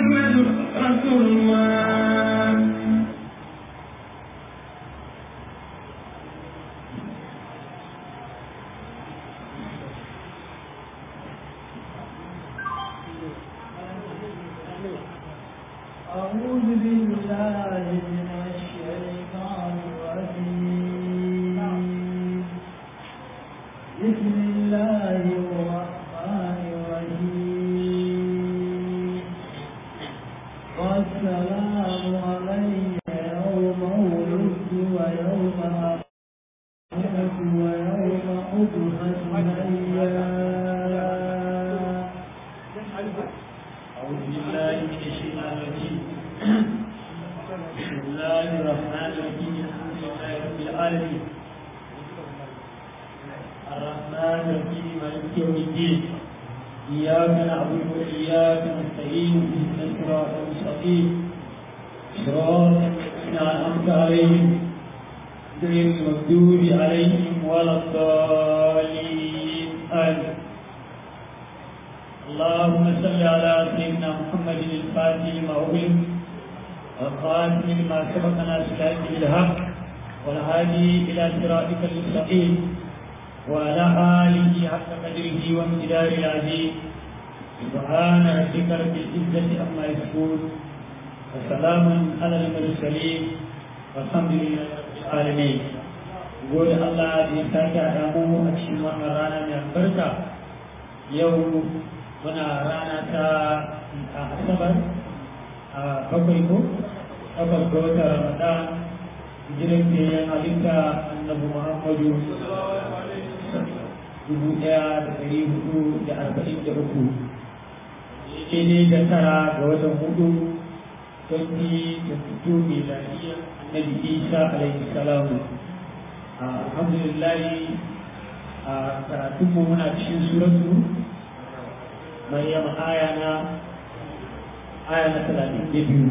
محمد رسول الله أعوذ بالله من الشيطان الرجيم بسم الله الرحمن الرحيم والسلام علي يوم ولدت ويوم أموت ويوم أبعث حيا أعوذ بالله من الشيطان الرجيم بسم الله الرحمن الرحيم الحمد لله رب العالمين الرحمن الرحيم مالك يوم الدين إياك نعبد وإياك نستعين اهدنا الصراط المستقيم صراط الذين أنعمت عليهم غير المغضوب عليهم ولا الضالين آمين اللهم صل على سيدنا محمد الفاتح لما أغلق والخاتم لما سبق ناصر بالحق والهادي إلى صراطك المستقيم وعلى آله حق قدره وامتدار العظيم سبحان ربك رب العزة عما يصفون وسلام على المرسلين والحمد لله رب العالمين يقول الله دي ساكا دامو أكشن وحرانا من البركة يوم muna rana ta asabar a bakwai ko takwas ga watan ramadan hijiran da ya halitta annabi muhammadu dubu ɗaya da ɗari hudu da arba'in da uku daidai da tara ga watan hudu 2022 miladiyya annabi isa alaihi salamu alhamdulillah a karatunmu muna cikin suratu مريم آية آية ثلاثين دبيو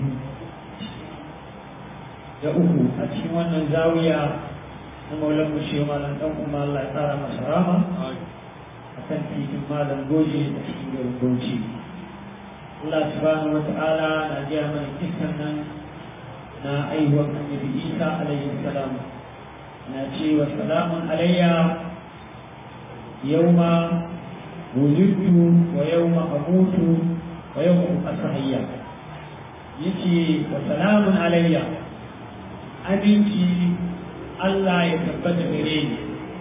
da uku a cikin wannan zawiya na maulan mushe malam dan kuma Allah ya tsara masa rama a kan titin malam goje da cikin garin Bauchi Allah subhanahu wata'ala na jiya mana kissan nan na aihuwar annabi Isa alaihi salam na ce wa salamun alayya yauma ولدت ويوم أموت ويوم أصحيا يتي وسلام علي أبنتي الله يثبت غريني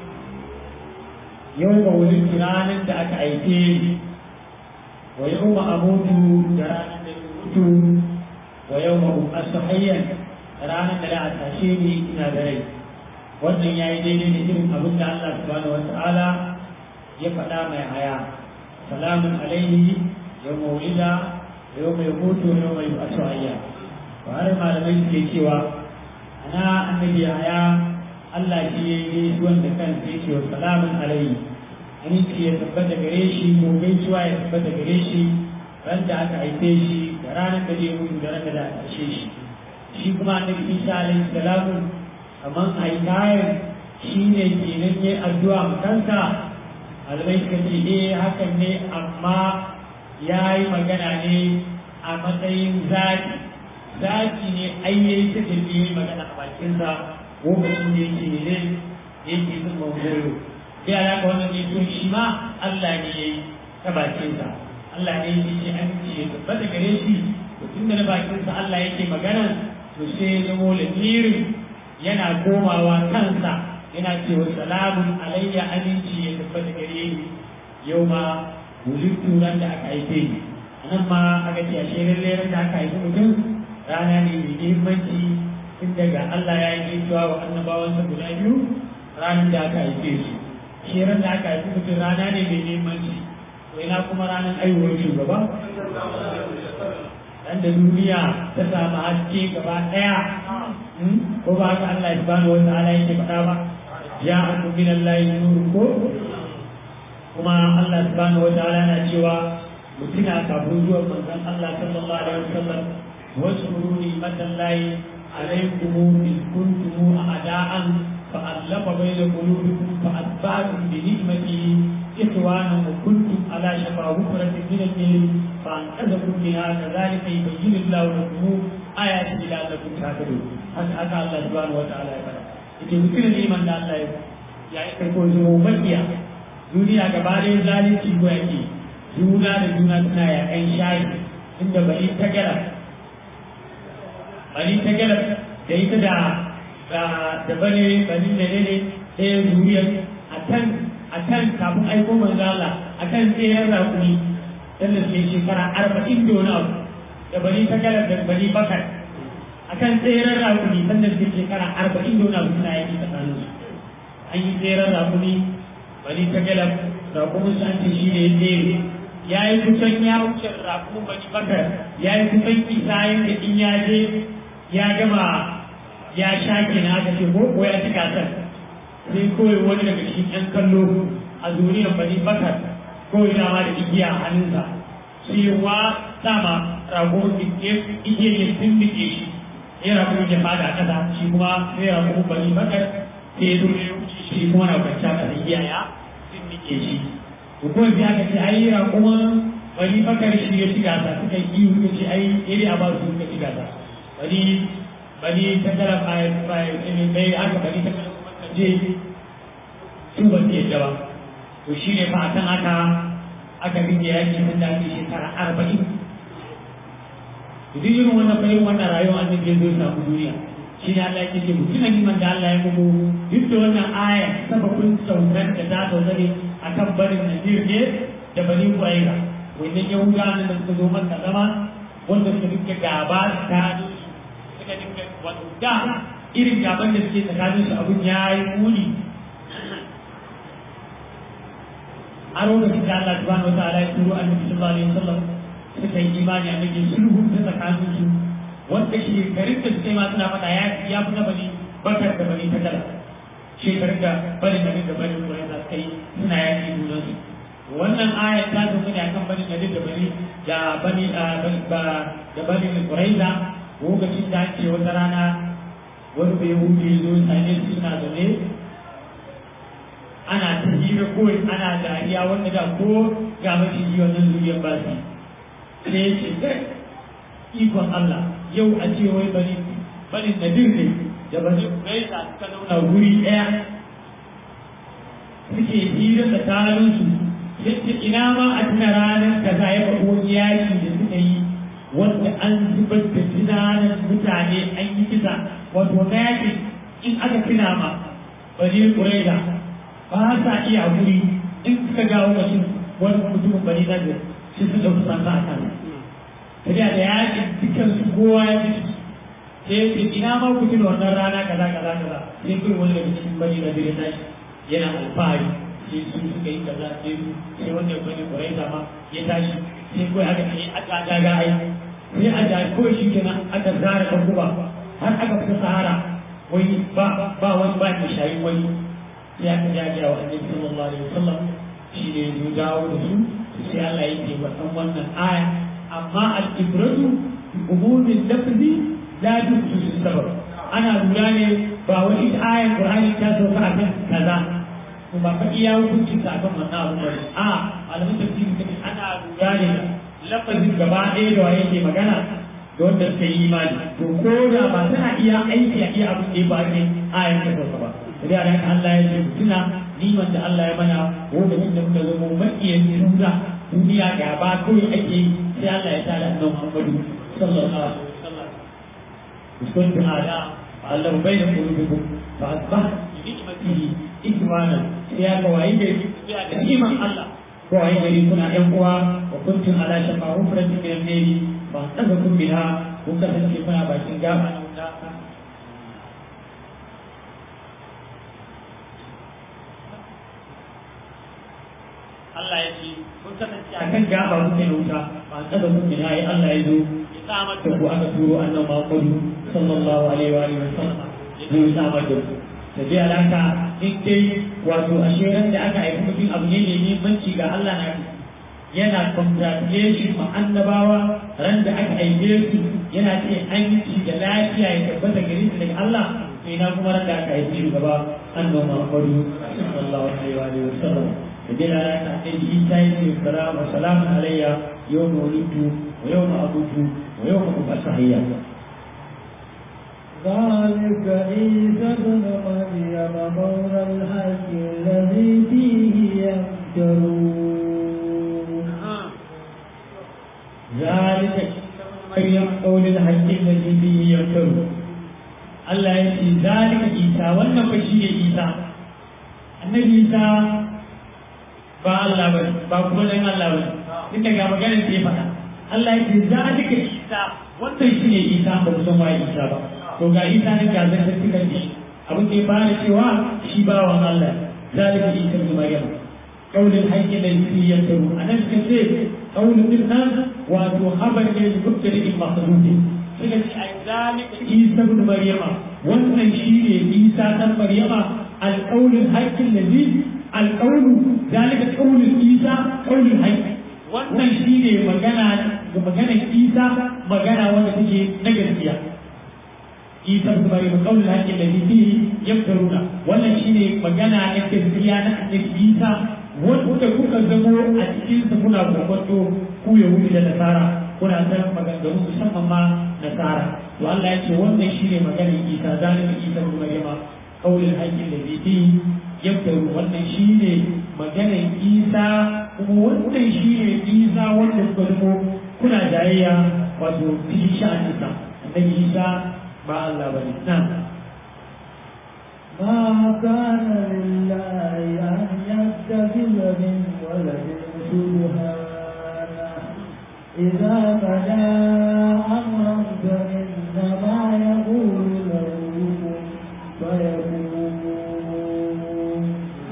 يوم ولدت رانا دعك أيتين ويوم أموت رانا أموت ويوم أصحيا رانا لا أتاشيني إلى غريب wannan ya yi daidai da irin abin da Allah subhanahu wa ta'ala ya faɗa mai haya salamun alaihi yau maulida yau mai mutu yau mai asu ayya ba har malamai suke cewa ana annabi haya Allah shi ya yi wanda kan sai ce wa salamun alaihi aminci ya tabbata gare shi ko gaisuwa ya tabbata gare shi ran da aka haife shi da ranar da zai mutu da ranar da aka kashe shi shi kuma annabi Isa alaihi salamu kamar aikayen shi ne kenan ya addu'a kansa malamai suka ce eh hakan ne amma ya yi magana ne a matsayin zaki zaki ne ai yayi ta da yi magana a bakinsa lokacin da yake ne yake zin mawuzo sai alaka wannan ne to shi ma Allah ne yayi ta bakinsa Allah ne yake ce an ce ya tabbata gare shi to tun da na bakinsa Allah yake magana to sai ya zamo lamirin yana komawa kansa yana cewa salamun alayya aminci ya tabbata gare ni yau ma wulittu ran da aka haife ni anan ma aka ce a shirin ran da aka haifi mutum rana ne mai muhimmanci tun daga Allah ya yi gaisuwa wa annabawansa guda biyu ranar da aka haife su shirin da aka haifi mutum rana ne mai muhimmanci to ina kuma ranar aiwuwar shugaba dan da duniya ta samu haske gaba daya ko ba haka Allah subhanahu wa ta'ala yake faɗa ba ya aku min Allah nur ko kuma Allah subhanahu wa ta'ala yana cewa mutuna kafin zuwan manzon Allah sallallahu alaihi wasallam waskuru ni'matallahi alaikum in kuntum a'da'an fa allafa bayna qulubikum fa asba'tum bi ni'matihi إخوانا وكنتم على شفا حفرة من النيل فأنقذكم منها كذلك يبين الله لكم آياته لعلكم تعقلون هذا الله سبحانه وتعالى يقول ita mutum ne man da Allah ya yi karko zuwa makiya duniya gaba ɗaya zalunci ko yake juna da juna suna yaƙan shayi inda bari ta gara bari ta gara da ita da da bane bari da ne ɗaya zuriyar a kan a kan kafin aiko manzo Allah a kan tseren rakuni dan da ke shekara arba'in da wani abu da bari ta gara da bari bakar a kan tseren rakuni dan da ke shekara arba'in da wani abu suna yaki tsakanin su an yi tseren rakuni bari ta gara rakunin su an ce shi ne ya tsere ya yi kusan ya wuce rakunin bari bakar ya yi kusan isa yadda in ya je ya gama ya sha kenan aka ce ko ko ya ci gasar sai kawai wani daga cikin yan kallo a zuriyar bani bakar kawai dama da igiya a hannunsa shi wa sama rago igiya ya tumbike shi ya rago ya fada a kasa shi kuma sai rago bani bakar sai ya zo ya wuce shi kuma na kwanciya kasa igiya ya tumbike shi to kawai sai aka ce ai rago bani bakar shi ya ci gasa suka yi iyo suka ce ai iri a ba su suka ci gasa bani bani ta kala bayan bayan bai aka bani ta kala kuma je su ba su yadda ba to shi ne fa akan haka aka rike yaki tun da ake shekara arba'in duk irin wannan bayan wannan rayuwa an zai zo samu duniya shi ne Allah yake ce mutum ne man da Allah ya muku duk da wannan aya sababin saukar da ta sauka ne akan barin Najir ne da bani Qurayza wannan Yahudawa da suka zo maka zama wanda suka dinga gaba ta suka dinga wato da irin gaban da suke tsakanin su abun ya yi muni a lokacin da Allah subhanahu wa ta'ala ya turo annabi sallallahu alaihi wasallam suka yi imani annabi sulhu ta tsakanin su wanda shekarun da suka yi ma suna faɗa ya ya fi na bani bakar da bani takala shekarun da bani bani da bani kurai da suka yi suna yaƙi junan su wannan ayat ta zo ne akan bani da da bani da bani da bani kurai da lokacin da ake wata rana wani bai hude zo sane su suna zaune ana ta hira kawai ana dariya wanda da ko ga maciji wannan zuriyar ba su sai ya ce kai ikon Allah yau a ce wai bari bari na ne da bari gaisa suka zauna guri ɗaya suke hira da tarinsu yadda ina ma a tuna ranar da za ya faɗo yaki da suka yi wanda an zubar da tunanin mutane an yi kisa wato na yakin in aka tuna ma bari ƙuraida ba sa iya guri in suka gawo mutum wani mutumin bari na da shi su ɗauki sansa a kan tafiya da yakin dukkan su kowa ya fi sai ya ce ina ma ku tuna wannan rana kaza kaza kaza sai kai wani daga cikin bari na da ya yana alfahari sai su suka yi kaza sai su sai wanda ya bani ƙuraida ma ya tashi sai kawai aka ce aka daga ai sai a da kawai shi kenan aka zara kan guba har aka fita sahara wai ba ba wani ba ta shayi wani sai aka ja ga wa annabi sallallahu alaihi wasallam shi ne ya dawo da su sai Allah ya ce wannan wannan aya amma al-ibratu bi umumin lafzi la tukhsis sabab ana lura ne ba wani ayar Qur'ani ta sauka akan kaza to ba fa iya hukunci ta akan wannan abu ba a malamin tafsiri kace ana lura ne lafazin gaba ɗaya da waye ke magana da wanda suka yi imani to ko da ba tana iya aiki a iya abin da ya ba ne ayar ta sauka ba sai da haka Allah ya ce tuna niman da Allah ya mana lokacin da muka zama makiyan juna duniya gaba kawai ake yi sai Allah ya tada annabi Muhammadu sallallahu alaihi wasallam kuntum ala Allah bayna qulubikum fa asbah bi ni'matihi ikwana sai ya ga wayi gari sai ga niman Allah ko wayi gari kuna ƴan uwa wa kuntum ala shafa hufratin min an-nari fa tazakum biha kun kasance kuna bakin gaba na wuta Allah ya ce kun kasance a kan gaba kuke na wuta ba kada kun ne yayi Allah ya zo ya samar da ku aka turo annabi Muhammadu sallallahu alaihi wa alihi wasallam ya zo ya samar da ku da ji alaka in dai wato a shirin da aka haifi mutum abu ne ne muhimmanci ga Allah na yana congratulation ma annabawa ran da aka haife su yana ce aminci da lafiya ya tabbata gare su daga Allah sai na kuma ran da aka haife shi gaba annabi Muhammadu sallallahu alaihi wa alihi wasallam da dai rana ta annabi isa ya ce salama salamun alayya yau ma wulidtu wa yau ma abutu wa yau ma ubasa hayya ذلك عيسى ابن مريم مولى الحق الذي فيه يمترون ذلك مريم قول الحق الذي فيه يمترون Allah ya ce zalika Isa wannan ba shi ne Isa annabi Isa ba Allah ba ba kuma dan Allah ba duk daga maganar da ya faɗa Allah ya ce zalika Isa wannan shi ne Isa ba ku san waye Isa ba to ga Isa ne ga zan tafi kan shi abin da ya fara cewa shi bawan Allah zalika Isa ibn Maryam qaulul hayy da yake yantaru anan suka ce qaulul dinnan wato habar ne da mubtadi mahdudi suka ce ai zalika Isa ibn Maryama wannan shi ne Isa dan Maryama alqaulul hayy allazi alqaulu zalika qaulul Isa qaulul hayy wannan shi ne magana ga maganar Isa magana wanda take na gaskiya Isa ibn Maryam qaulul hayy allazi fihi yaftaruna wannan shi ne magana na gaskiya na annabi Isa wanda kuka zamo a cikin sa kuna kokonto ku Yahudi da Nasara kuna san maganganu musamman ma Nasara to Allah ya ce wannan shi ne maganar Isa zalika Isa ibn Maryam qaulul hayy allazi fihi yaftaru wannan shi ne maganar Isa kuma wannan shi ne Isa wanda kuka zamo kuna jayayya wato cikin sha'aninsa annabi Isa ba Allah bane na'am ما كان لله أن يتخذ من ولد سبحانه إذا بدا أمرا فإنما يقول له كن فيكون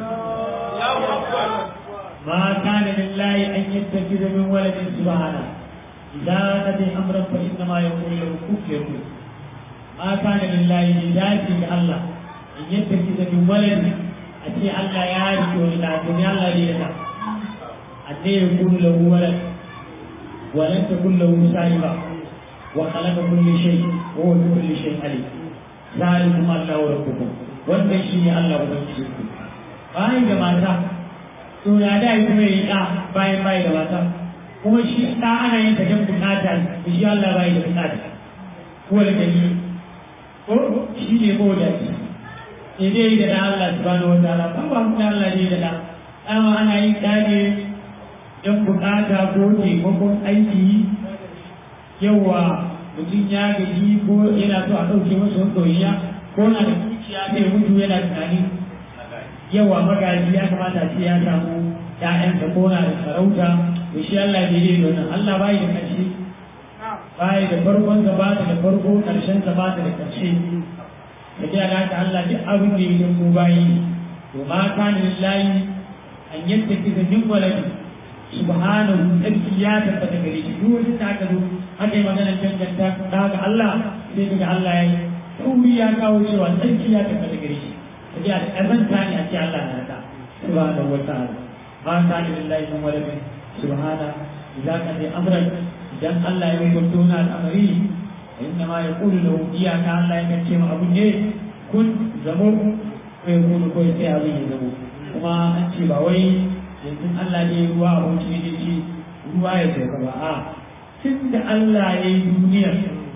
ما كان لله أن يتخذ من ولد سبحانه إذا نبي أمرا فإنما يقول له كن فيكون ما كان لله لذاته الله أن يتخذ من ولد أتي الله يعرف ولا الدنيا الله ليلا أن يكون له ولد ولن تكن له صاحبة وخلق كل شيء وهو بكل شيء عليم ذلكم الله ربكم wannan shi ne Allah ubangijinku bayan da mata to ya da yi kuma yi ɗa bayan bayi da mata kuma shi ɗa ana yin ta don bukata da shi Allah bayi da bukata ko da gani ko shi ne ko da shi ne dai da ɗan Allah subhanahu wa ta'ala ba ba kuma Allah ne da ɗa dama ana yin ɗa ne don bukata ko taimakon aiki yawa mutum ya gaji ko yana so a ɗauke masa wani ɗoriya ko na da dukiya sai mutu yana tunani yawa magaji ya kamata ce ya samu ƴaƴansa ko na da sarauta to shi Allah bai yi wannan Allah bai da ƙarshe bai da farkon sa ba da farko ƙarshen sa ba da ƙarshe da ji alaka Allah duk abin da yake ko bayi to ma kana lillahi an yadda kika min waladi subhanahu tsarki ya tabbata gare shi duk wani da aka zo aka yi magana danganta da ga Allah sai daga Allah ya yi sauri ya kawo cewa tsarki ya tabbata gare shi ta ji a ƙazanta ne a ce Allah na ta subhanahu wa ta'ala ma ta ni lillahi min waladin subhana idza ka ji amran idan Allah ya hukunta wani al'amari inna ma yaqulu lahu iyaka Allah ya ce ma abun ne kun zamo ko ya kunu ko sai abin ya zamo kuma an ce ba wai yanzu Allah ne ruwa abinci ne ce ruwa ya sauka ba a tun da Allah ya yi duniyar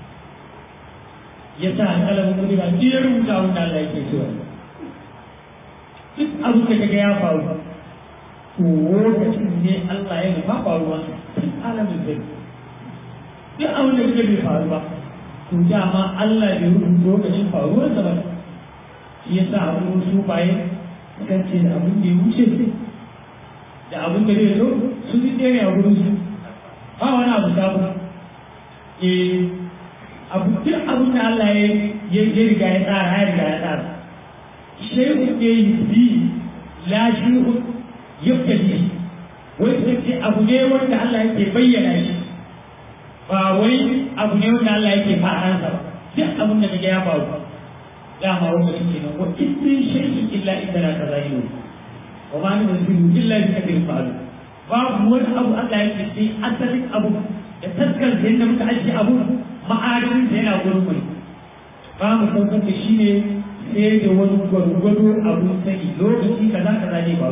ya sa alƙalamin kudi ba ya rubuta wanda Allah yake so duk abin da kaga ya faru to lokacin ne Allah ya nufa faruwa tun alamin zai duk abin da kaga bai faru ba to dama Allah bai rubuta lokacin faruwar sa ba shi yasa abin su baye kan ce da abin da ya wuce da abin da zai zo su ji ɗaya ne a gurin su ba wani abu sabu eh abu duk abin da Allah ya ya riga ya tsara ya riga ya tsara shay'un ne yubdi la shay'un yubtadi wai sai ce abu ne wanda Allah yake bayyana shi ba wai abu ne wanda Allah yake fa'aransa ba duk abin da kaga ya faru dama wanda suke nan wa in shay'in illa idana kazainu wa ma min rasulin illa bi kadrin ma'lum babu wani abu Allah yake sai asalin abu da taskar da yadda muka ajiye abu ma'adin da yana gurin mai ba mu saukar da shi ne sai da wani gwargwado abu sani lokaci kaza kaza ne ba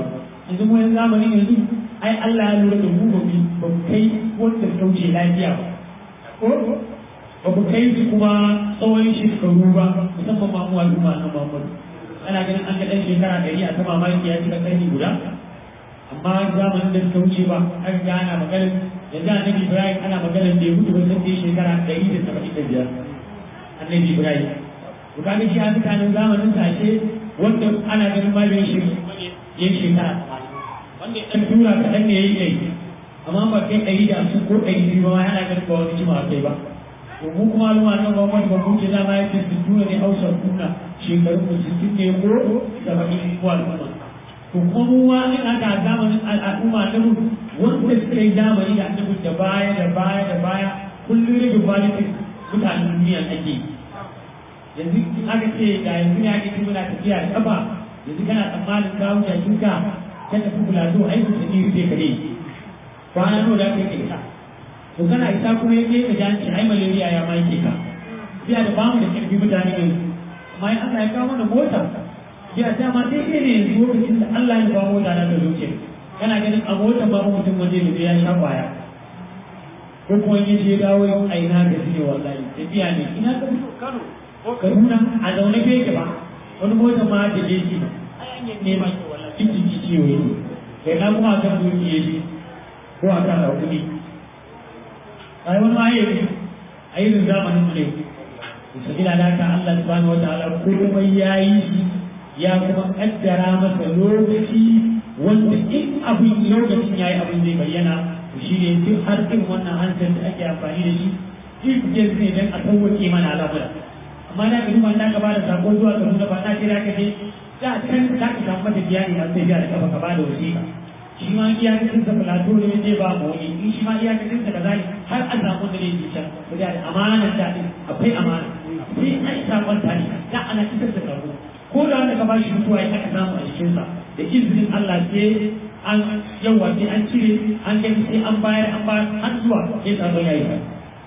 yanzu mu yanzu zamanin yanzu ai Allah ya lura da mu ba mu ba mu kai wanda kauce lafiya ba ko ba mu kai su kuma tsawon shekaru ba musamman ma mu al'umma na Muhammadu ana ganin an ga ɗan shekara ɗari a ta mamaki ya cika ƙarni guda amma zamanin da suka wuce ba an ga ana maganin yanzu annabi Ibrahim ana maganin da ya mutu ba sai shekara ɗari da saba'in da biyar annabi Ibrahim to kaga shi a mutanen zamanin sa ce wanda ana ganin ma bai shi ya shekara wanda ɗan tura kaɗan ne ya yi ɗari amma ba kai ɗari da su ko ɗari biyu ba ma yana ganin ba wani jima kai ba to mu kuma al'umma nan ba wani babban ce dama ya ce tura ne hausar kuna shekaru mu sittin ne ko saba'in ko al'umma to kuma mu ma in aka zamanin al'umma na mu wanda suka yi zamani da annabi da baya da baya da baya kullum rage kwalitin mutanen duniya ake yanzu in aka ce ga yanzu ne ake muna tafiya da kafa yanzu kana tsammanin ka wuce shuka ka tafi kula to ai ku sani rufe kare kwana nawa da ka yi ka to kana isa kuma yake ka ji ai malaria ya ma yake ka biya da bamu da karfi mutane yanzu amma in Allah ya kawo mana mota biya ta ma sai ne yanzu lokacin da Allah ya ba mota na da zuciya kana ganin a mota ba mutum waje da ya sha kwaya ko kuma in je dawo yau a ina ga ne wallahi tafiya ne ina ka fito Kano ko Kaduna a zaune bai ke ba wani mota ma da je shi ai an yi nema ki wallahi kin ji ciwo ne kai na kuma kan dukiye shi ko a kan hakuri ai wani ma yayi a irin zamanin mu ne sabila da haka Allah subhanahu wataala komai yayi shi ya kuma kaddara masa lokaci wanda in abin lokacin yayi abin zai bayyana shi ne duk har irin wannan hansar da ake amfani da shi duk je ne dan a sauwake mana al'amura amma da ka duba da ka bada sako zuwa ga nuna ba na ce da ka je da kan da ka samu mata biya ne sai biya da kafa ka bada wasiƙa shi ma iyakacin sa plato ne zai ba mu wani in shi ma iyakacin sa kaza ne har a samu da ne can ko da amanar ta din akwai amana sai an sakon ta ne da ana isar da sako ko da wanda ka ba shi mutuwa ya aka samu a cikin sa da izinin Allah sai an yawa sai an cire an gani sai an bayar an bayar har zuwa sai sabon yayi ba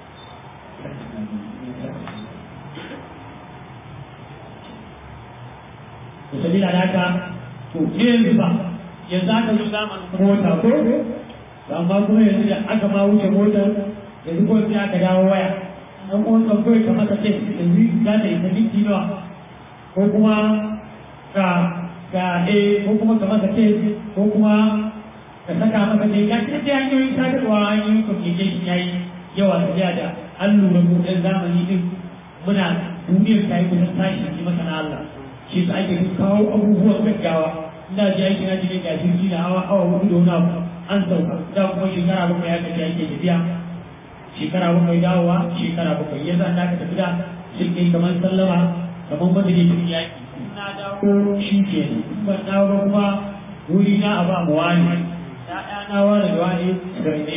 to sabila da haka to yanzu ba yanzu aka zo zamanin mota ko amma kuma yanzu da aka ma wuce motar yanzu ko sai aka dawo waya an kuma kan kawai ka masa ce yanzu za ta yi ta minti nawa ko kuma ka ga e ko kuma ka masa ce ko kuma ka saka masa ce ga ce ta hanyoyin sadarwa hanyoyin communication yayi yawa tafiya da an lura kudin zamani din muna duniyar ta yi kusan tashi ji masa na Allah shi sa ake kawo abubuwan gaggawa ina ji aiki na jikin ga jirgi na hawa awa hudu da wani abu an sauka da kuma shekara bakwai ya kaji ake tafiya shekara bakwai dawowa shekara bakwai ya zan da ka tafi da shirkin kamar sallama kamar madadi tun yaki na dawo shi ke ban dawo ba kuma wuri na a ba mu wani ya'ya na wani da wani garne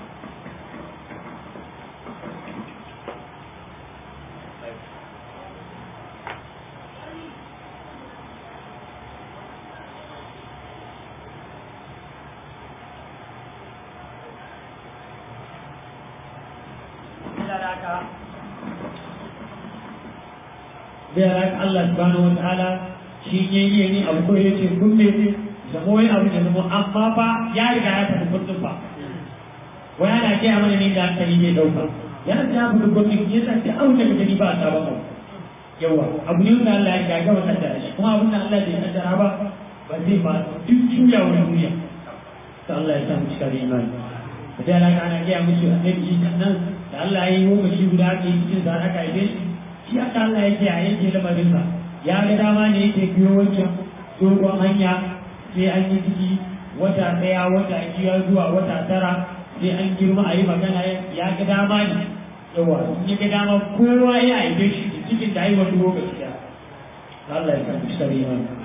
zai raka Allah subhanahu wa ta'ala shi ne yi ne abu ko yace kun ne zama wani abu da zama amma fa ya riga ya tafi kundin ba wai ana ce a mana ne da hankali ne dauka yana ta ya fi kundin ya sa sai abu da gani ba a sabon abu yawa abu ne wanda Allah ya riga gama kaddara shi kuma abin da Allah bai kaddara ba ba zai ba duk juya wani duniya ta Allah ya sa mu cika da imani da dai Allah ana gaya musu annabi nan da Allah ya yi lokaci guda ake cikin sa aka yi shi shi aka Allah yake a yanke lamarinsa ya ga dama ne yake biyo wancan dogon hanya sai an yi ciki wata ɗaya wata biyar zuwa wata tara sai an girma a yi magana ya ga dama ne yawa in ya ga dama kowa ya aibe shi da cikin da haihuwar lokaci da Allah ya san shi sare mana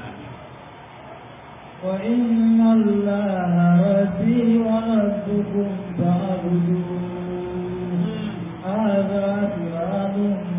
وإن الله ربي وربكم فاعبدوه هذا صراط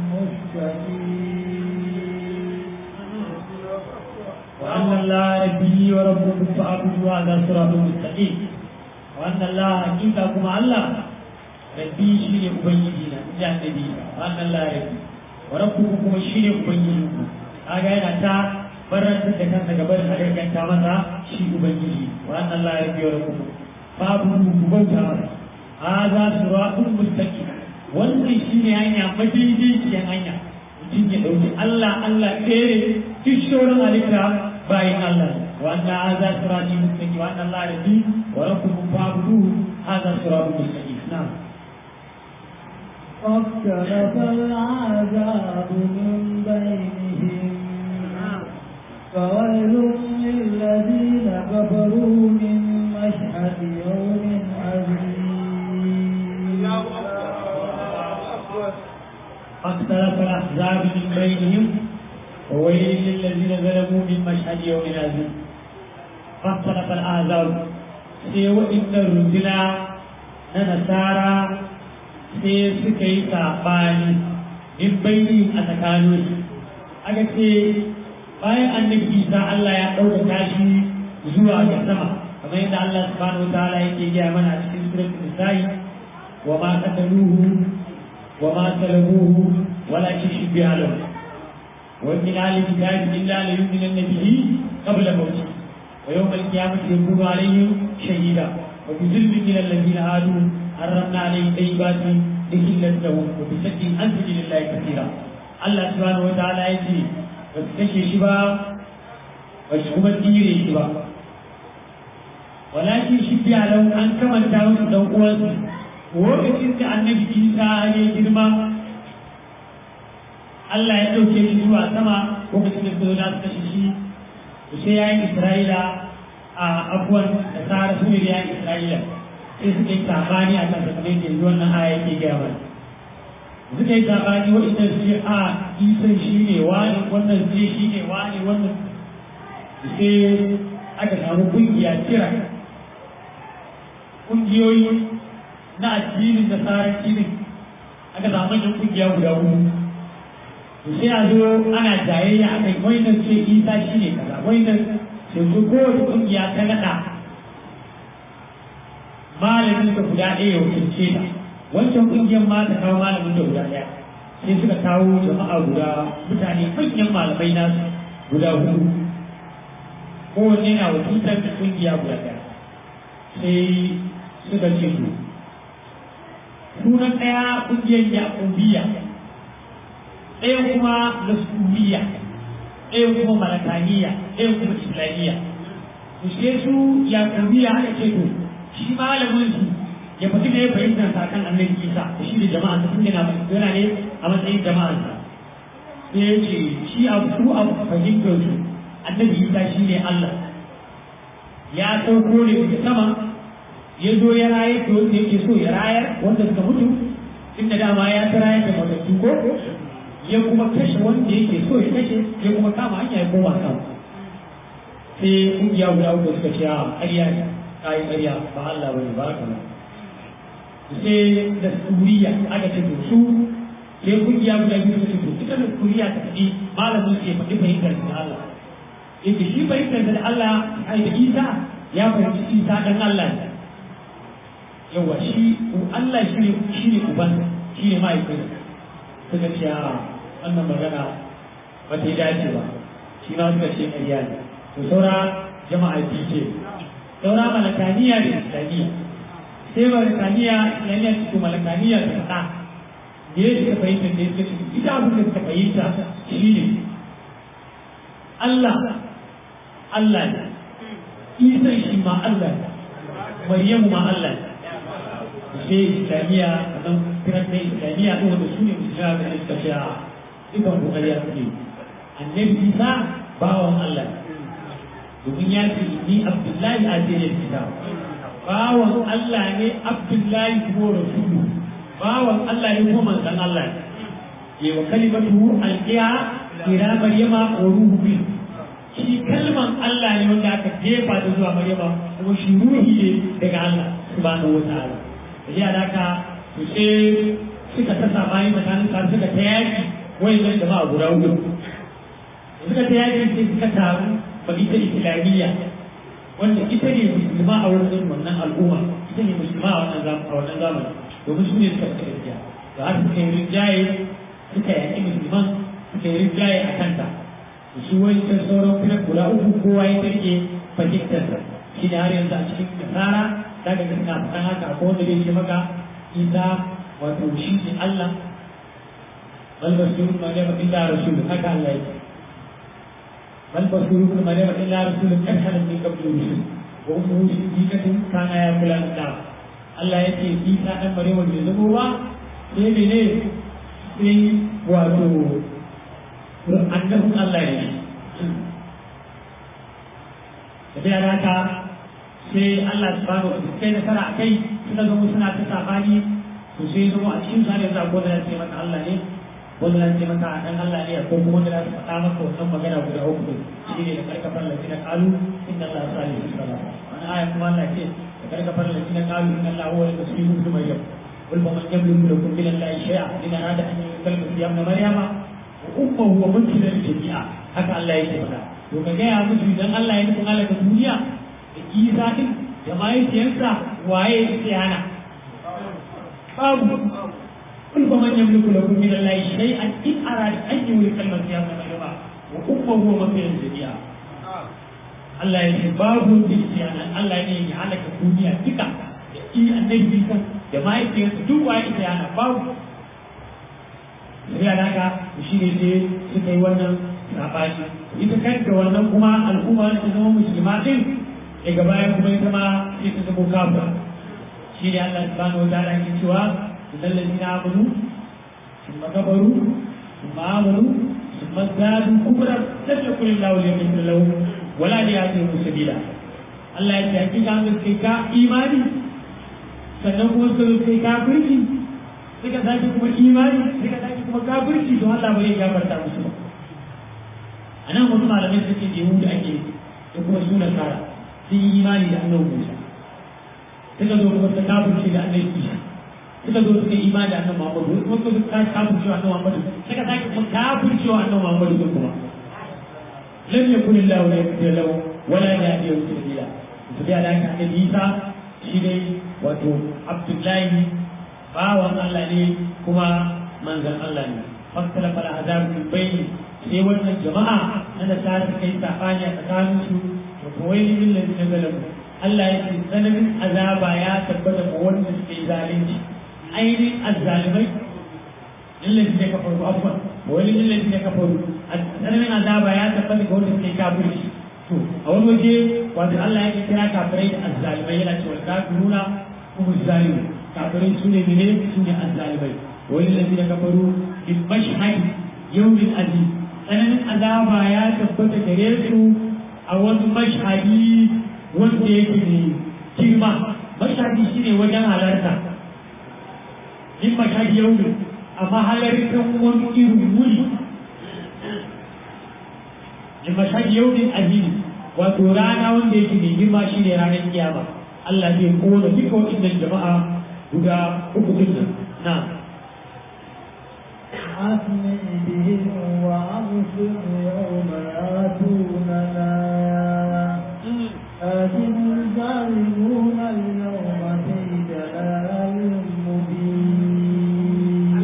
وأن الله ربي وربكم فاعبدوا هذا صراط مستقيم وأن الله حقيقة كما الله ربي شيء أبيدنا إلى النبي وأن الله ربي وربكم كما شيء أبيدنا هذا أنا تا barantar da kansa gaba da harkanta masa shi ubangiji wa anna Allah ya biyo da kuma babu ku bauta masa hadha siratun mustaqim wannan shine hanya madaidaiciyar hanya mutum ya dauki Allah Allah ɗaya duk shoran halitta bayan Allah wa anna hadha siratun mustaqim wa anna Allah ya bi wa lakum fa'budu hadha siratun mustaqim na'am فاختلف العذاب من بينهم فويل للذين كفروا من مشهد يوم عظيم فاختلف الأحزاب من بينهم وويل للذين ظلموا من مشهد يوم عظيم فاختلف الأحزاب سوى إن الرسل نصارى sai suka yi saɓani in bayyana a tsakaninsu aka ce bayan annabi isa Allah ya ɗaukaka shi zuwa ga sama kamar yadda Allah subhanahu wa ta'ala yake gaya mana a cikin suratul nisa'i wa ma qataluhu wa ma salabuhu walakin shubbiha lahu wa min ahli kitabi illa la yu'minanna bihi qabla mawtih wa yawm al-qiyamati yakunu alayhim shahida wa bi zulmin min alladhina hadu حرمنا عليه طيبات لكلت لهم وبشك عن سبيل الله كثيرا الله سبحانه وتعالى يجي ba su kashe shi ba ba su kuma tsire shi ba walakin shi biya lau an kamanta musu dan uwansu lokacin da annabi isa ya girma Allah ya ɗauke shi zuwa sama lokacin da suka zo kashe shi to sai ya yi isra'ila a abuwan da tsara su ne ya yi isra'ila sai suka yi sabani a kan kamar yadda yanzu wannan aya yake gaya mana suka yi sabani waɗanda su ce a isan shi ne wani wannan sai shi ne wani wannan sai aka samu kungiya kira kungiyoyi na addinin da tsarin cinin aka samu manyan kungiya guda hudu to sai a zo ana jayayya a kai wannan ce isa shi ne kaza wannan sai su kowace kungiya ta naɗa malamin da guda ɗaya ya wakilce ta wancan kungiyar ma ta kawo malamin da guda ɗaya sai suka kawo jama'a guda mutane manyan malamai nasu guda hudu kowanne na wakiltar da kungiya guda ɗaya sai suka ce to sunan ɗaya kungiyar yaƙubiya ɗaya kuma nasubiya ɗaya kuma malakaniya ɗaya kuma islamiyya to sai su yaƙubiya aka ce to shi malamin su ya faɗi da ya fahimta sa kan annabi isa da shi da jama'a ta tun yana yana ne a matsayin jama'ar sa sai ya ce shi abu su abu fahimtar su annabi isa shi ne allah ya sauko ne daga sama ya zo ya rayar da wanda yake so ya rayar wanda suka mutu inda dama ya ta rayar da matattu ko ya kuma kashe wanda yake so ya kashe ya kuma kama hanya ya koma sama sai kungiya guda uku suka ce a ƙarya ne kayi ƙarya ba Allah bane ba haka nan sai da suriya aka ce to su sai kungiya guda biyu suka ce to ita da suriya ta faɗi malamin sai faɗi fahimtar da Allah yake shi fahimtar da Allah ai da Isa ya fahimci Isa dan Allah ne yawa shi Allah shi ne shi ne uban shi ne mahaifin suka ce a wannan magana ba ta yi dace ba shi ma suka ce ƙarya ne to saura jama'a biyu ce saura malakaniya da islamiyya sai malakaniya islamiyya su malakaniya da faɗa da ya suka fahimta da ya suka ita abin da suka fahimta shi ne Allah Allah ne Isa shi ma Allah ne Maryamu ma Allah ne sai islamiyya a nan kiran na islamiyya ɗin wanda su ne musulma da suka ce a dukan kokari a suke annabi Isa bawan Allah ne domin ya ce ni abdullahi a jere kita bawan Allah ne abdullahi ko rasulu bawan Allah ne kuma manzon Allah ne ya wa kalimatu alqiya ila maryama wa ruhu bi shi kalman Allah ne wanda aka jefa da zuwa maryama kuma shi ruhi ne daga Allah subhanahu wa ta'ala da da ka to sai suka ta sabani tsakanin sa suka ta yaki wayannan jama'a guda hudu suka ta yaki sai suka taru ita islamiyya wanda ita ne musulma a wurin wannan al'umma ita ne musulma a wannan a wannan zamani domin su ne suka fita gaskiya da har suka yi rinjaye suka yaƙi musulman suka yi rinjaye a kanta su wancan sauran kuma kula uku kowa ya tarke fahimtarsa shi ne har yanzu a cikin nasara za ka suna faɗan haka ko wanda zai ce maka isa wato shi ne Allah bal basiru ma ne illa rasulun haka Allah yake bal basiru ma ne illa rasulun kan halin min qablu rusul wa ummu siddiqatin kana ya kula da Allah yake isa dan bare wanda ya zama ba sai ne sai wato annabin Allah ne tafiya da haka sai Allah subhanahu wa kai nasara a kai suka zama suna ta sabani to sai zama a cikin sa ne za ko da ce maka Allah ne wanda za ce maka dan Allah ne ko kuma wanda za su faɗa maka wannan magana guda uku shi ne da karkafar lafiya kalu inna Allah salihu salam wani aya kuma Allah ce da karkafar lafiya kalu inna Allah huwa al-masihu ibn maryam قل فمن يملك لكم من الله شيئا إن أراد أن يكلم في ابن مريم وأمه ومنزل الجميع هكا الله يقول to ka gaya musu idan Allah ya nufin Allah duniya da isa din da mahaifiyarsa waye yake hana babu kun ba man yamliku lakum min Allah shay'an in arada an yuri kalmar ya ma ba wa ummuhu wa mafiyan jami'a Allah ya ce babu dukiyana Allah ne ya halaka duniya duka da i annabi Isa da mahaifiyarsa duk waye yake hana babu sai alaka shi ne sai suka yi wannan sabani ita kanta wannan kuma al'umma ta zama musulma din daga baya kuma ita ma sai ta zama kafira shi ne Allah subhanahu wa ta'ala ke cewa idan ladina amanu thumma kafaru thumma amanu thumma zadu kufra lam yakun Allahu liyaghfir lahum wala liyahdihim sabila Allah ya ce hakika an gaske ka imani sannan kuma suka kai kafirci suka sake kuma imani suka sake kuma kafirci to Allah bai gafarta musu ba a nan wasu malamai suke yahudu ake da kuma suna tsara sun yi imani da annabi musa suka zo kuma suka kafirce da annabi isa suka zo suka yi imani da annabi muhammadu kuma suka zo suka kafirce wa annabi muhammadu suka sake kuma kafirce wa annabi muhammadu din kuma lam yakun illahu yaghfir lahu wala yahdihi sabila to da da annabi isa shi dai wato abdullahi bawan Allah ne kuma manzon Allah ne fakkala fala azab min bayni sai wannan jama'a na da ta kai sabani a tsakanin su da kawai min da ta galabu Allah ya ce tsananin azaba ya tabbata ga wanda suke zalunci ainihin azzalimai lillahi ne kafaru afwan wani lillahi ne kafaru tsananin azaba ya tabbata ga wanda suke kafirci to a wani waje wato Allah ya kira kafirai da azzalimai yana cewa kafiruna kuma zalimu kafirai su ne mene su ne azzalimai wani lillahi ne kafaru bil mashhad yawmin azim tsananin azaba ya tabbata gare su a wani mashhadi wanda yake ne girma mashhadi shine wajen halarta in mashhadi yau ne amma halartar wani irin wuri in mashhadi yau ne azimi wato rana wanda yake ne girma shine ranar kiyama Allah zai kona duka waɗannan jama'a guda uku din nan na أسمع بهم وأبصر يوم يأتوننا لكن الظالمون اليوم في ضلال مبين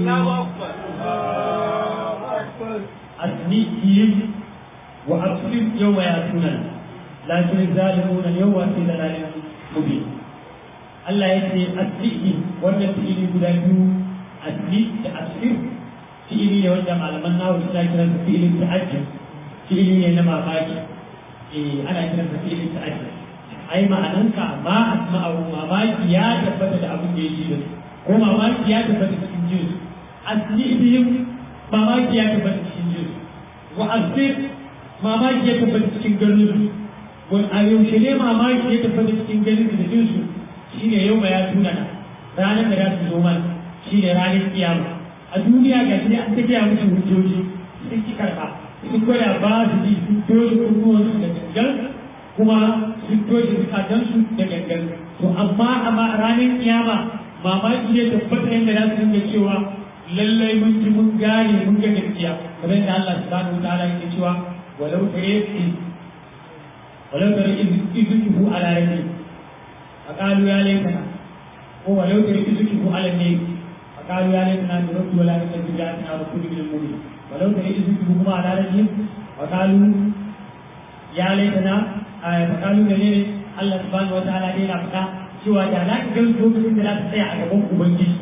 أسمئهم وأبصر يوم يأتوننا لكن الظالمون اليوم في ضلال مبين Allah ya ce asiri wannan fi'ili guda biyu asiri da asir fi'ili ne wanda malaman nawa suna kiran sa fi'ilin ta'ajjub fi'ili ne na mamaki eh ana kiran sa fi'ilin ta'ajjub ai ma'ananka ma asma'u mamaki ya tabbata da abin da ya ji da su ko mamaki ya tabbata cikin jin su asirihim mamaki ya tabbata cikin jin su wa asir mamaki ya tabbata cikin ganin su wani a yaushe ne mamaki ya tabbata cikin ganin su da jin su shine yau ya tuna na ranar da za su zo mana shine ranar kiyama a duniya ga shi an tafiya musu hujjoji sun ki karɓa sun gwada ba su ji sun toshe kunnuwansu da gangan kuma sun toshe zukatansu da gangan to amma amma ranar kiyama mamaki ne tabbata yadda za su dinga cewa lallai mun ji mun gane mun ga gaskiya kamar yadda Allah subhanahu wa ta'ala yake cewa walau tare walau tare izuhu ala rabbi فقالوا يا ليتنا هو لو ترك ذكره على النيل فقالوا يا ليتنا نرد ولا نكذب بآياتنا ونكون من المؤمنين ولو ترك ذكره على رجل وقالوا يا ليتنا فقالوا ne Allah subhanahu wa ta'ala dai na faɗa cewa da za ka gan lokacin da za ta tsaya a gaban ubangiji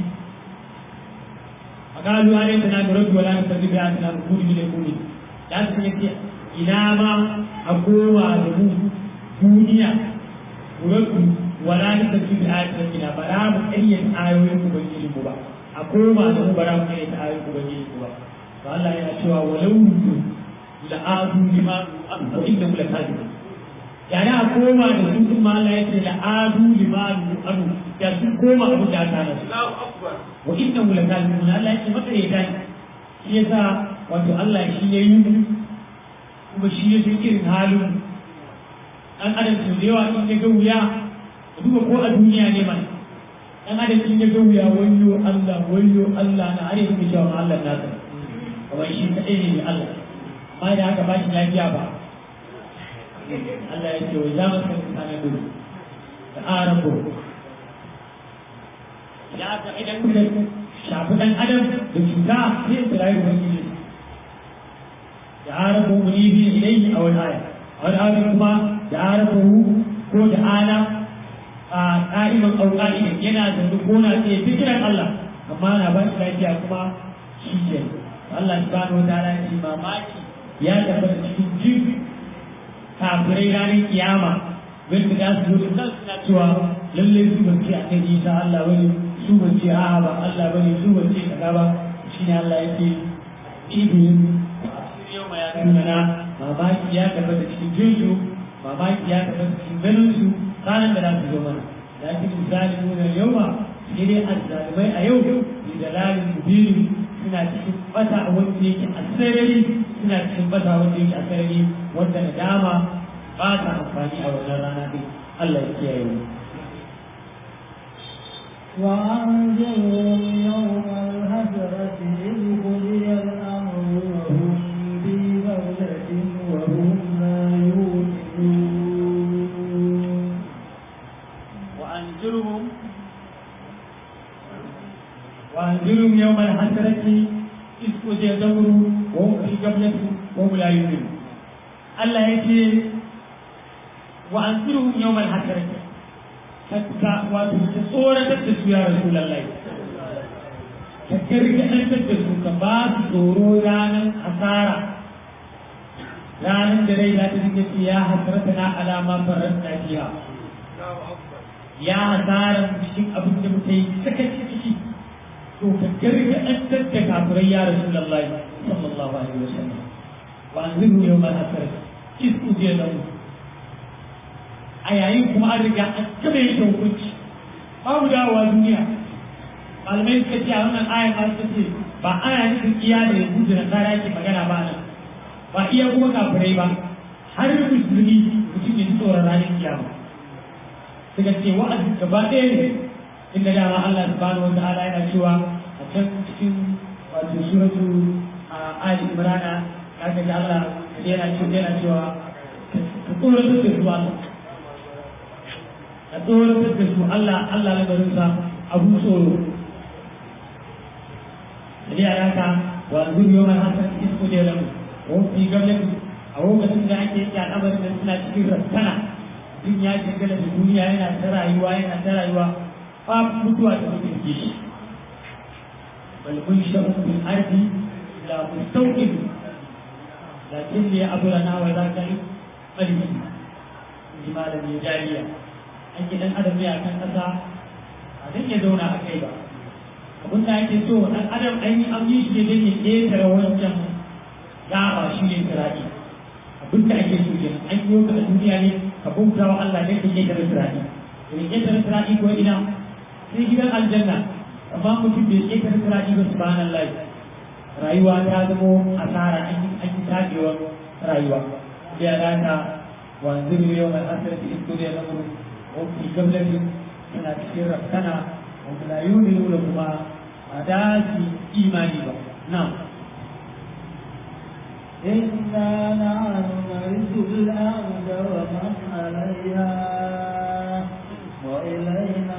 a kalu ya ne tana da rabu wala ta tafi da tana kudi ne kudi da su ne ce ina ma a kowa da mu duniya rabu wala ta tafi da tana kina ba za mu ƙaryata ayoyin ubangiji mu ba a koma da mu ba za mu ƙaryata ayoyin ubangiji mu ba to Allah yana cewa walau la'adu lima an inda mu la kadibun yana a koma da su kuma Allah ya ce da adu limanu anu ya sun koma abu da aka nasu wa inna mu lakalimun Allah ya ce maka ya dai shi yasa wato Allah shi ya yi kuma shi ya san irin halin dan adam su da yawa in ya ga wuya duba ko a duniya ne man dan adam in ya ga wuya wayyo Allah wayyo Allah na are su cewa Allah na ka kamar shi kadai ne Allah amma da haka ba shi lafiya ba Allah ya ce wa za mu san kana gudu da arabu ya aka idan da shafi dan adam da cuta sai su rayu ubangiji da arabu munibi ilayhi a wani aya a wani aya kuma da arabu ko da ana a ƙa'iman auƙa'i yana da gona sai fikiran Allah amma na ba shi lafiya kuma shi ke Allah subhanahu wa ta'ala ya ce mamaki ya tabbata cikin jirgi kafirai ranar kiyama wanda za su zo da suna cewa lalle su ban ce akan isa Allah bane su ban ce a'a ba Allah bane su ban ce kaza ba shine Allah yake ibin yau ma ya nuna na mamaki ya tabbata cikin jinsu mamaki ya tabbata cikin ganin su ranar da za su zo mana lakin misali nuna yau ma sai dai azzalimai a yau da dalalin mubini suna cikin bata wanda yake a sarari suna cikin bata wanda yake a sarari wanda nadama ba ta amfani a wannan rana din Allah ya kiyaye mu وأنذرهم يوم الحسرة إذ قضي الأمر وهم في غفلة وهم لا يؤمنون وأنذرهم وأنذرهم يوم الحسرة إذ قضي الأمر وهم في غفلة وهم لا يؤمنون Allah ya ce wa an tsiru yau mai hasarci ka wato ta tsoratar da su ya rasu lallai ka gargaɗantar da su ka ba su tsoro ranar asara ranar da rai za ta dinga ce ya hasarta na alama farar lafiya ya hasara cikin abin da muka yi sakaci ciki to ka gargaɗantar da kafirai ya rasu lallai sallallahu alaihi wasallam wa an tsiru yau mai hasarci isku je da mu a yayin kuma an riga an kama yin hukunci babu dawowa duniya malamai suka ce a wannan ayan ma suka ce ba ana nufin iya da yanzu da nasara yake magana ba nan ba iya kuma kafirai ba har musulmi mutum ya ji tsoron ranar kiyama suka ce wa'azi gaba ɗaya ne inda dama Allah subhanahu wa ta'ala yana cewa a can cikin wato suratu a Ali Imran kaga da Allah yana cewa yana cewa ka tsoratar da su Allah ka tsoratar da su Allah Allah na garin sa abu tsoro da ya yaka wa zuriyo mai hasan isko da lamu wa fi gablati a lokacin da ake yi al'amarin da suna cikin raskana duk ya shigala da duniya yana ta rayuwa yana ta rayuwa fa mutuwa ta mutu ke shi bal kun sha'un bil ardi la mustawqid lakin li abrana wa zaka yi qalbi ji malami jariya an gidan adam ne akan kasa a dan ya zauna a kai ba abin da ake so dan adam an yi an yi shi ne ya ƙetare wancan gaba shi ne sirati abin da ake so kenan an yi ka a duniya ne ka bauta wa Allah ne ka ƙetare sirati to ne ƙetare sirati ko ina sai gidan aljanna amma mutum bai ƙetare sirati ba subhanallahi rayuwa ta zamo asara an yi an yi tafewar rayuwa da ya data wanzu ne yau mai asirati isko da ya zama wafi gablatin suna cikin rafkana wanda la yuni da kuma a daji imani ba na إنا نحن نرث الأرض ومن عليها وإلينا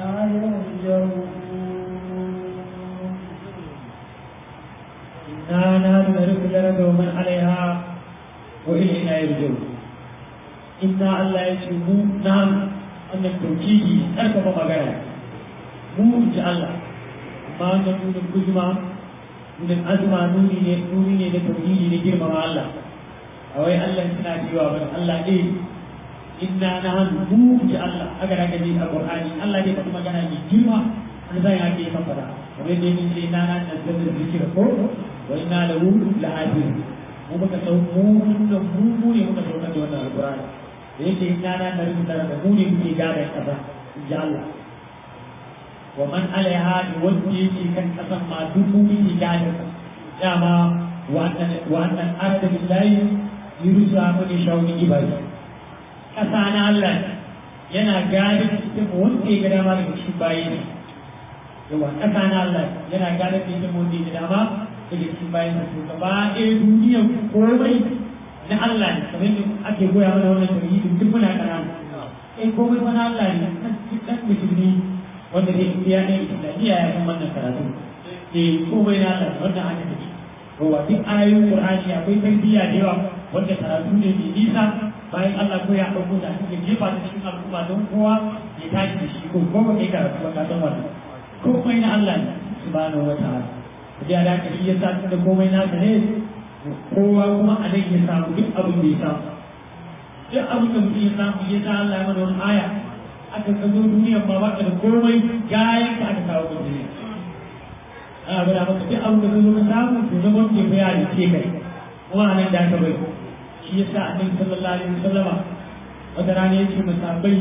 يرجعون إنا نحن نرث الأرض ومن عليها wa ilayna yarji'un inna Allah ya ce mu na wannan tauhidi karfafa magana mu ji Allah amma wannan nunin kuzma nunin azma nuni ne nuni ne da tauhidi ne girmama Allah a wai Allah suna cewa ba Allah ne inna na hannu mu ji Allah haka da ka ji a Qur'ani Allah ne faɗi magana mai girma an zai hake kan fada kamar yadda yake ce inna na nazzalna dhikra ko wa inna lahu lahafizun mu muka sau mu da mu mu ne muka saukar da wannan alqur'ani da yake inna na nazzalna da mu ne muke gada kaza ji Allah wa man alaiha da wanda yake kan kasan ma duk mu muke gada dama wannan wannan arda billahi yurusa mu ne shawuni ibadi kasa na Allah yana gada cikin wanda ya ga dama daga cikin bayi ne yawa kasa na Allah yana gada cikin wanda ya ga dama daga cikin bayi ne to gaba ɗaya duniyar komai na Allah ne kamar yadda ake goya mana wannan tauhidin duk muna kanana eh komai fa na Allah ne dan musulmi wanda zai biya ne islamiyya ya san wannan karatu eh komai na Allah wannan haka take yawa duk ayoyin Qur'ani akwai tarbiyya da yawa wanda karatu ne mai nisa bayan Allah ko ya ɗauko da ake jefa ta cikin al'umma don kowa ya tashi da shi ko kuma kai karatu ba ka san wannan komai na Allah ne subhanahu wa ta'ala da da ka shi yasa da komai na ne kowa kuma a nan ya samu duk abin da ya samu duk abin da mutum ya samu ya sa Allah ya mana wani aya aka ka zo duniyar ma ba ka da komai gayan ka aka kawo ka duniya ana gwada maka duk abin da ka zo ka samu to zama ke bayani ce kai kuma a nan da aka bai shi ya sa annabi sallallahu alaihi wasallama wata rana ya ce masabai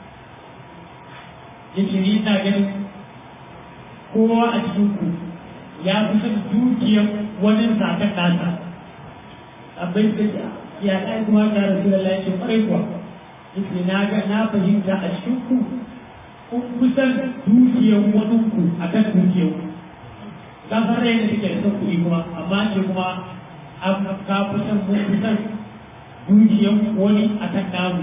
ya ce ni ina ganin kowa a cikin ku ya fi son dukiyar wani zaɓen nasa abin da ya ɗaya kuma ta rasu da lafi ƙwarai kuwa yake na ga na fahimta a cikin ku kun kusan dukiyar wani ku a kan dukiyar ku ka san rai da take da son kuɗi kuma amma ce kuma an ka kusan mun kusan dukiyar wani a kan namu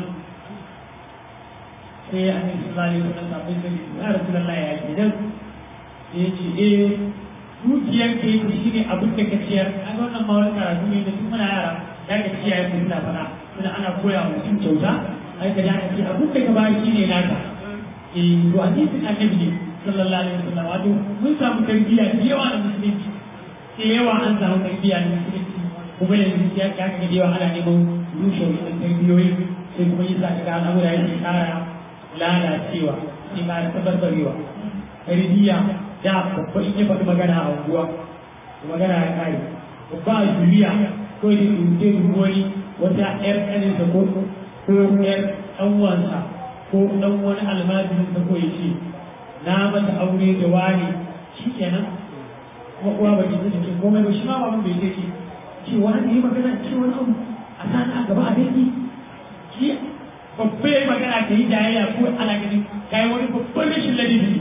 sai a kan sallallahu alaihi wasallam abin da ya rasu da lafi ya ke dan ya ce eh dukiyar ka yake shi ne abin da ka ciyar an wannan ma wani karatu ne da tun muna yara ya ka ciyaye ku suna fara suna ana koya wa mutum kyauta ai ka ya ce abin da ka ba shi ne naka eh to hadisin annabi ne sallallahu alaihi wasallam wato mun samu tarbiyya da yawa da musulunci da yawa an samu tarbiyya da musulunci kuma yanzu ya ka ga da yawa ana neman rushe wannan tarbiyoyi sai kuma yasa ka ga al'amura yake kara lalacewa sai ma tabarbarewa tarbiyya da babba in ya faɗi magana a unguwa magana ya kare babba a duniya ko da dutse wani wata ƴar ƙaninsa ko ko ƴar ɗanwansa ko ɗan wani almajirinsa ko ya ce na mata aure da wani shi kenan kuma uwa ba ta ce komai ba shi ma ba mun bai ce ce wani yi magana ce wani abu a sani a gaba a dangi shi babba ya yi magana ka yi jayayya ko ana ganin kayi wani babban rashin ladabi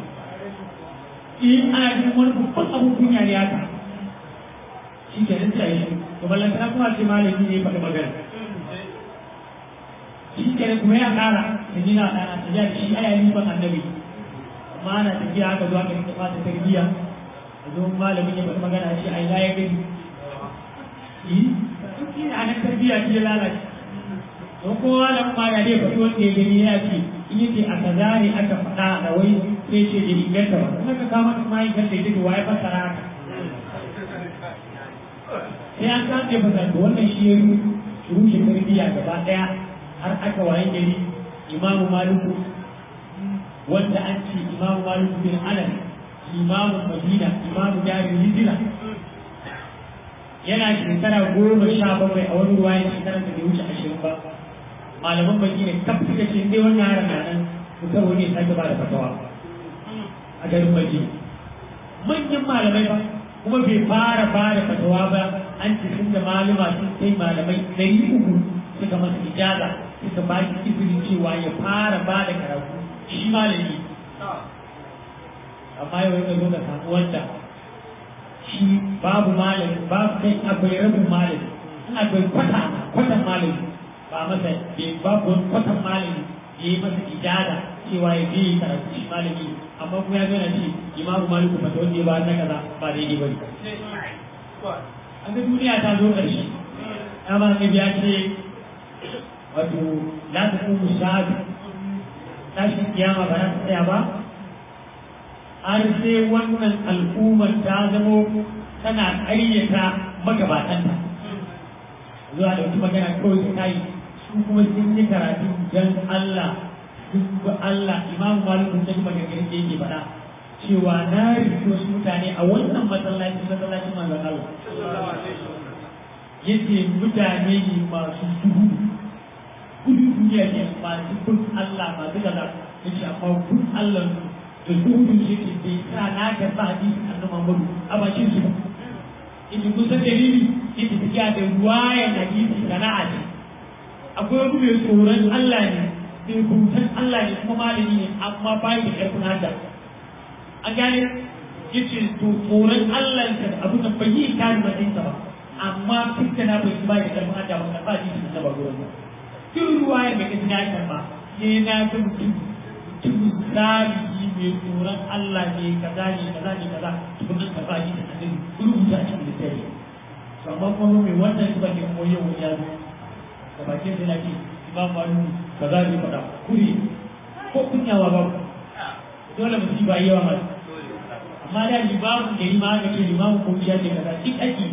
in ana jin wani babban abun kunya ne haka shi ke nan tsaye shi to ballan ta kuma ce malami ne faɗi magana shi ke nan kuma ya ƙara da ni na ɗana ta da shi aya ni ban annabi amma ana tafiya haka zuwa ga ta fata tarbiyya a zo malamin ya faɗi magana shi a ina ya gani yi shi ne a nan tarbiyya shi ya lalace don kowa da ma ya dai faɗi wanda ya gani ya ce in yace a kaza ne aka faɗa da wai sai ce da inganta ba kuma ka kama ta mai kan da yake wa ya fassara haka sai an san da fasara wannan shi ya rushe tarbiyya gaba daya har aka waye gari imamu maliku wanda an ce imamu maliku bin anas imamu madina imamu jarin hijira yana shekara goma sha bakwai a wani ruwa shekara da bai wuce ashirin ba malaman baki ne kaf suka ce dai wannan yaran na nan mutum wani ya sake ba da fatawa a garin baki manyan malamai ba kuma bai fara ba da fatawa ba an ce sun da malama sun kai malamai ɗari uku suka masa ijaza suka ba shi izinin cewa ya fara ba da karatu shi malami amma yau ya zo da samu wanda shi babu malami babu kai akwai rabin malami akwai kwata kwatan malami ba masa bai babu wani kwatan malami ya yi masa ijada cewa ya je yi karatu shi malami amma kuma ya gana ce imamu maliku mata wanda ya ba na kaza ba daidai ba ne an ga duniya ta zo ƙarshe dama ne ya ce wato la ta kuma shahadu tashin kiyama ba za ta tsaya ba har sai wannan al'ummar ta zamo tana ƙaryata magabatanta zuwa da wata magana kawai ta yi su kuma sun yi karatu don Allah sun bi Allah imam malik sun ji magana da yake faɗa cewa na rufe wasu mutane a wannan masallaci masallacin manzon Allah yace mutane ne masu duhu gudu duniya ne masu bin Allah masu gaza yace amma bin Allah da duhu shi ke bai sa na ga sa hadisi annabi Muhammadu a bakin su ita kusa dalili ita tafiya da ruwayan hadisi sana'a ce akwai wani mai tsoron Allah ne mai hutan Allah ne kuma malami ne amma ba da ƙarfin hada an gane yace to tsoron Allah ka da abu da bai yi kare matsayinsa ba amma fitta na bai ba da ƙarfin hada ba ba ji da ba gurin ba duk ruwayan da kaji na karba sai na ga mutum mutum zalimi mai tsoron Allah ne kaza ne kaza ne kaza tukunan ka ba ji da hadin rubuta a cikin littafi to amma kuma mai wannan ba ne kuma yau ya zo da bakin da nake imam malu kaza ne faɗa kuri ko kunyawa ba dole mu ba yawa mai amma da limamu da limamu da ke limamu ko biya ce kaza duk ake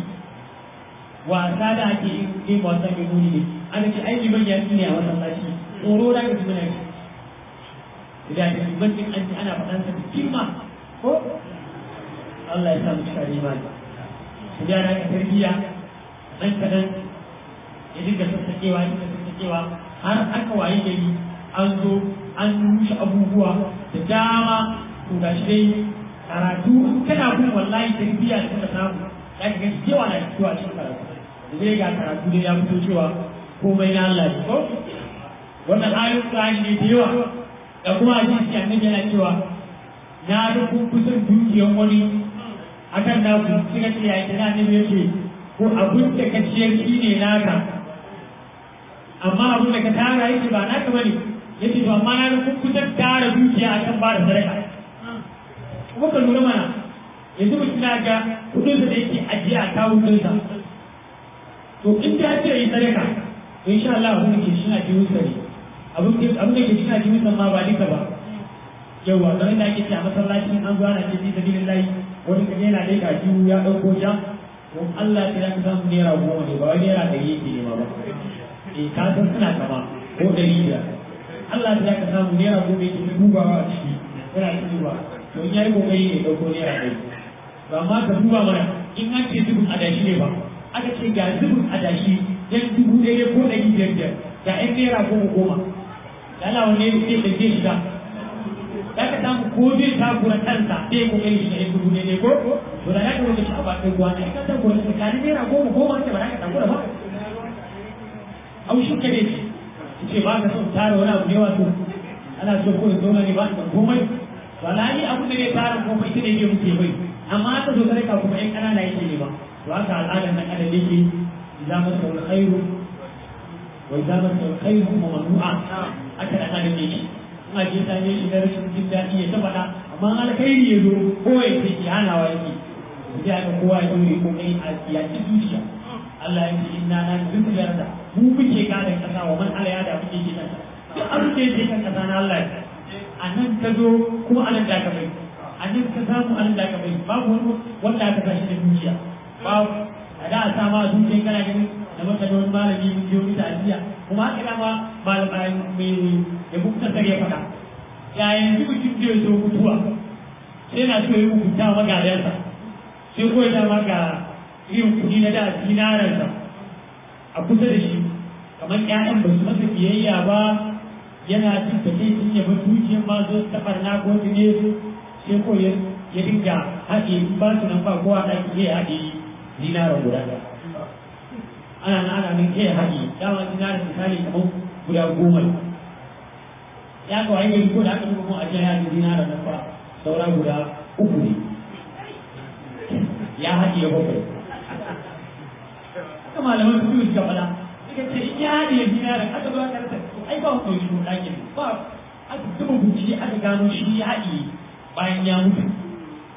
wasa da ake yin game wasa mai muni ne ana ce ai liman ya ne a wannan sashi tsoro da ka ji muna yi idan da liman din an ji ana faɗan sa da kima ko Allah ya sa mu cika imani su da na tarbiyya nan kadan ya dinga sassakewa ya dinga sassakewa har aka waye gari an zo an rushe abubuwa da dama to ga shi dai karatu kana bin wallahi tarbiyya da kuka samu ya ga cewa na fitowa cikin karatu da zai ga karatu dai ya fito cewa komai na Allah ne ko wannan ayoyin Qur'ani ne da yawa da kuma hadisi annabi yana cewa na da kun kusan dukiyan wani akan naku suka ce ya kira ne yake ko abin da ka ciyar shi ne naka amma abin da ka tara yake ba naka bane yace to amma na kun kusan tara dukiya akan ba da sadaka kuma ka lura mana yanzu mutum na ga kudin da yake ajiye a kawo dinsa to in ta ce yi sadaka to insha Allah abin da ke shi na jiwon sa ne abin da ke shi na jiwon sa ma ba duka ba yawa don da ake ce a masallacin an zuwa na ce fi sabilillahi wani kaje yana dai ga jiwu ya dauko ja don Allah ya ka samu naira goma ne ba wai naira ɗari yake ne ba ba eh ka san suna kama ko ɗari biyar Allah ya ka samu naira goma yake ta dubawa a ciki yana ta duba to in yayi kokari ne dauko naira ɗari to amma ka duba mana in an ce zubin adashi ne ba aka ce ga zubin adashi yan dubu ɗaya ko ɗari biyar biyar ga ƴan naira goma goma da Allah wanne zai ɗauke shi da za ka samu ko zai takura kansa zai kokari shi da yan dubu ne ko to da ya ka lokaci a bakin ruwa ne ka takura tsakanin naira goma goma ce ba za ka takura ba haushin ka ne ce ba ka son tara wani abu ne wato ana so ko in zauna ne ba ka komai wallahi abu da zai tara komai ita ne ke muke bai amma aka zo sadaka kuma yan kanana yake ne ba to haka al'adar nan adam yake idza masa alkhairu wa idza masa alkhairu kuma mamnu'a aka da adam yake ina je ta yi shiga rashin jin daɗi ya ta faɗa amma alkhairi ya zo ko ya ce ki hanawa yake sai aka kowa ya dore ko kai a yaki zuciya Allah ya ce inna na duk yarda mu muke gane kasa wa man ala da muke gidan duk abin da yake kan kasa na Allah a nan ka zo kuma anan da ka bai a nan ka samu anan da ka bai babu wani wanda aka tashi da zuciya babu a da a sama a zuciya kana ganin da maka da wani malami mun je wani ta'aziyya kuma haka dama malamai mai da bukta ya faɗa yayin duk mutum zai zo mutuwa sai na so ya hukunta magadansa sai ko ya dama ga irin kuɗi na da dinararsa a kusa da shi kamar ƴaƴan ba su masa biyayya ba yana jin da kai sun yaba dukiyar ma zo ta ɓarna ko su ne sai ko ya dinga haɗe ba su nan ba kowa ɗaki ya haɗe dinarar guda ɗaya ana nan ana nan ke haɗe dama dinarar misali kamar guda goma ya ga wani gari ko da aka duba mu a jiya ya ga dinarar nan fa saura guda uku ne ya haɗe bakwai haka malaman su suka faɗa suka ce in ya haɗe dinarar aka zo aka rasa to ai ba ku ɗauki ɗakin ba aka zuba bincike aka gano shi ya haɗe bayan ya mutu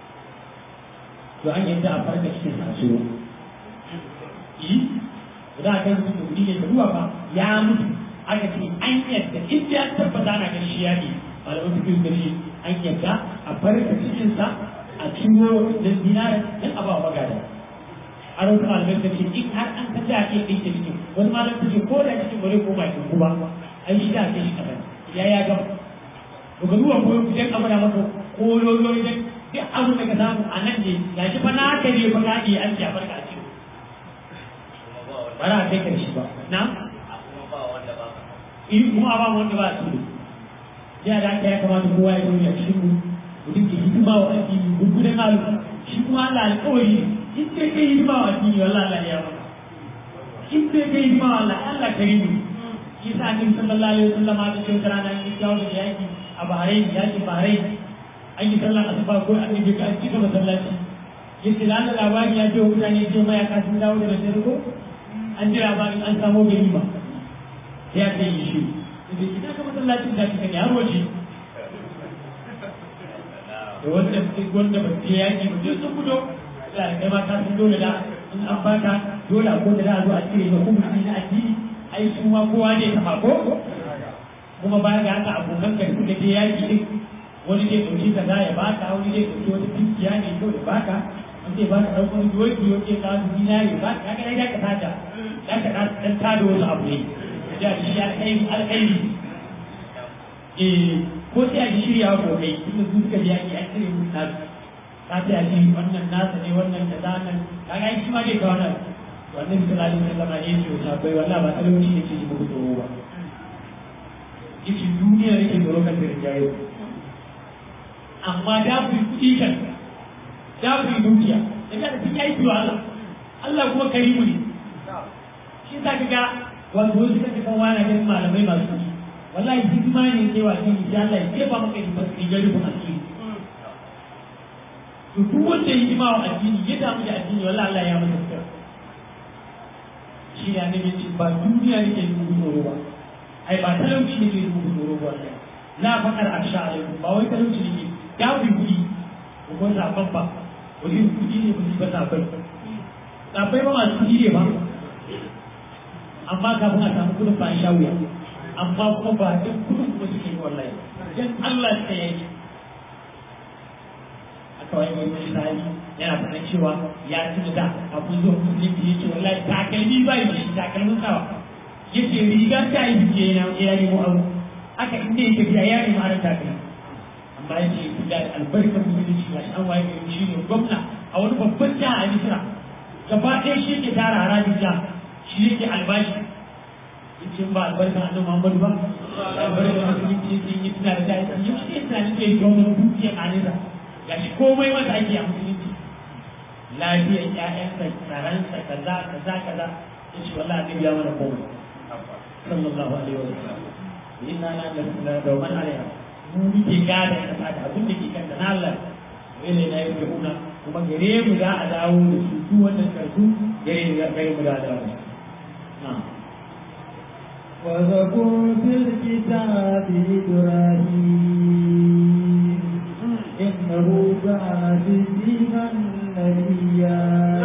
to an yadda a farka cikin sasuro yi da za a kai mutum da kuɗi ne ka duba ba ya mutu aka ce an yadda in ya tabbata na ganin shi ya ne malamin suke gani an yadda a farka cikinsa a ciwo da zinare don a ba magada a rauta malamai ta ce in har an tafi a ke ɗinke cikin wani malam ta ce ko da cikin bare ko ba cikin kuma ai shi da ke shi kaɗan ya ya gama to ga duba ko idan abu da maka ko yoyo idan duk abin da ka samu a nan ne ya shi fa na ka ne fa ka iya an ya farka a cikin ba za a kai karshe ba na in kuma ba wanda ba a cikin ya da aka ya kamata kowa ya zo ya cikin mu mutum ke hidima wa addini gurgudan alu shi kuma Allah alƙawari in dai kai hidima wa addini wallahi Allah ya maka in dai kai hidima wa Allah Allah karimu shi sa annabi sallallahu alaihi wasallam a cikin rana ya kawo da yaki a Bahrain yaki Bahrain an yi sallar asuba ko annabi ka an cika masallaci yace da Allah labari ya ce wa mutane ce mai aka sun dawo da dare ko an ji labarin an samo ganima ya ce yi shi idan ina ka masallacin da kika ne har waje da wanda wanda ba ce yaki ba sun fito da kai ma ka sun dole da in an baka dole a koda da a zo a cire ga kuma na addini ai su ma kowa ne ta ko kuma baya ga haka abokan ka suka je yaki din wani zai ɗauki kaza ya baka wani zai ɗauki wata dukiya ne ko ya baka wani zai baka ɗauko wani doki wani zai kawo dinari ba ka ga dai ka tada dan ka dan tada wasu abu ne da shi alƙairi alƙairi eh ko sai a shirya ko kai tunda su suka biya ki an cire mun nasu ka ta ji wannan nasa ne wannan kaza nan kaga shi ma dai kawo nan wannan sallallahu alaihi wasallam ne ce ta bai wallahi ba talauci ne ce muku tsoro ba yace duniya ne ke tsoro kan da jayo amma da ku yi kuɗi kan da ku yi dukiya da ka fi aiki wa Allah Allah kuma karimu ne shi za ka ga wanda wasu kake kan wani ganin malamai masu kuɗi wallahi hidima ne ke wa kan insha Allah ya kefa maka hidima su rigar rufin asiri to duk wanda ya hidima wa addini ya damu da addini wallahi Allah ya masa sutura shi ne annabi ce ba duniya ne ke dubu tsoro ba ai ba talauci ne ke dubu tsoro ba wallahi la faqar aksha alaikum ba wai talauci ne ke ya fi kuɗi ko ko zaɓen ba wani kuɗi ne kuɗi ba zaɓen zaɓen ba masu kuɗi ne ba amma kafin a samu kuɗin ba a sha wuya amma kuma ba duk kuɗin kuma suke yi wallahi dan Allah ta yi aka wani mai misali yana faɗa cewa ya tuna da abun zuwa musulunci yake wallahi takalmi ba yi shi takalmin sawa yace riga ta yi fice yana ya nemo abu aka inda yake tafiya ya nemo aron takalmi amma yake da albarkar musulunci ga an waye gari shi ne gwamna a wani babban jiha a misira gaba ɗaya shi ke tara harajin jiha shi yake albashi yace ba albarkar annabi muhammadu ba albarkar musulunci yake yi tuna da ta yi shi yasa nake yi gwamnan dukiyar anisa ga shi komai masa ake a musulunci lafiyar ƴaƴansa tsaransa kaza kaza kaza ya ce wallahi annabi ya mana komai sallallahu alaihi wa sallam inna la da man alaiha mu muke gada kasa da abin da ke kan da Allah wai na yake una kuma gare mu za a dawo da su su wannan karsu gare mu gare mu za a dawo na'am واذكر في الكتاب إبراهيم إنه كان صديقا نبيا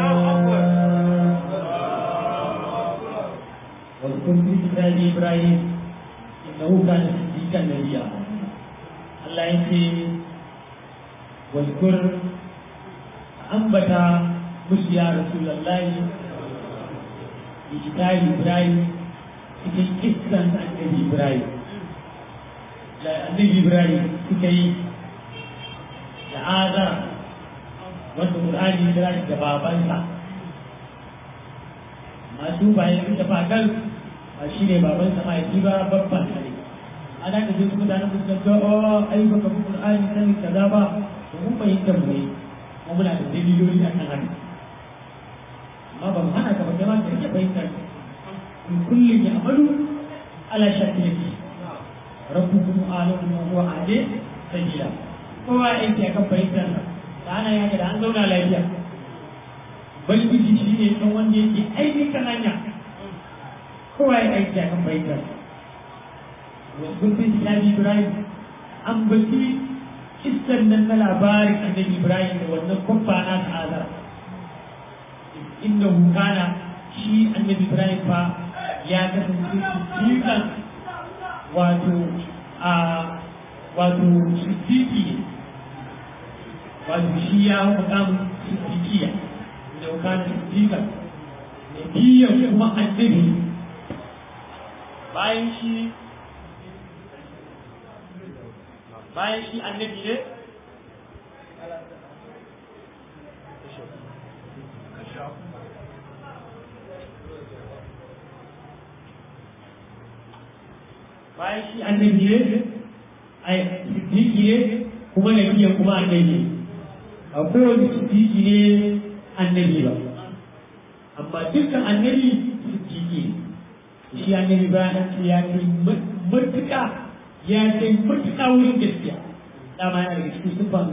واذكر في كتاب ابراهيم انه كان صديقا نبيا الله يقول واذكر انبت مش يا رسول الله في كتاب ابراهيم cikin kissan annabi ibrahim da annabi ibrahim suka yi da azara wanda qur'ani ya kira shi da babansa masu bayan suka fagal ba shi ne baban sa mahaifi ba babban sa ne ana da duk mutanen da suka ga oh ai baka bi qur'ani sani kaza ba to mun fahimta mu ne mu muna da daliloli akan haka amma ba mu hana ka ba kai ma ka rike fahimtar in kullum ya amalu ala shakilati rabbukum alamu wa huwa ade sajida kowa yake akan fahimtar sa da ana yaka da an zauna lafiya balbiji shi ne ɗan wanda yake aiki kan hanya kowa ya aiki a kan baitar wasu bin kitabi ibrahim an baki kissan nan na labarin annabi ibrahim da wannan kwabba na ta'azar inda hukana shi annabi ibrahim fa ya kasance siddiqan wato a wato siddiqi ne wato shi ya mukamu siddiqiya da wakana siddiqan nabiyyan kuma annabi bayan shi bayan shi annabi ne bayan shi annabi ne ai siddiqi ne kuma nabiyan kuma annabi a kowane siddiqi ne annabi ba amma dukkan annabi siddiqi ne shi annabi bayan ce ya kai matuƙa ya kai matuƙa wurin gaskiya dama yana daga cikin sufan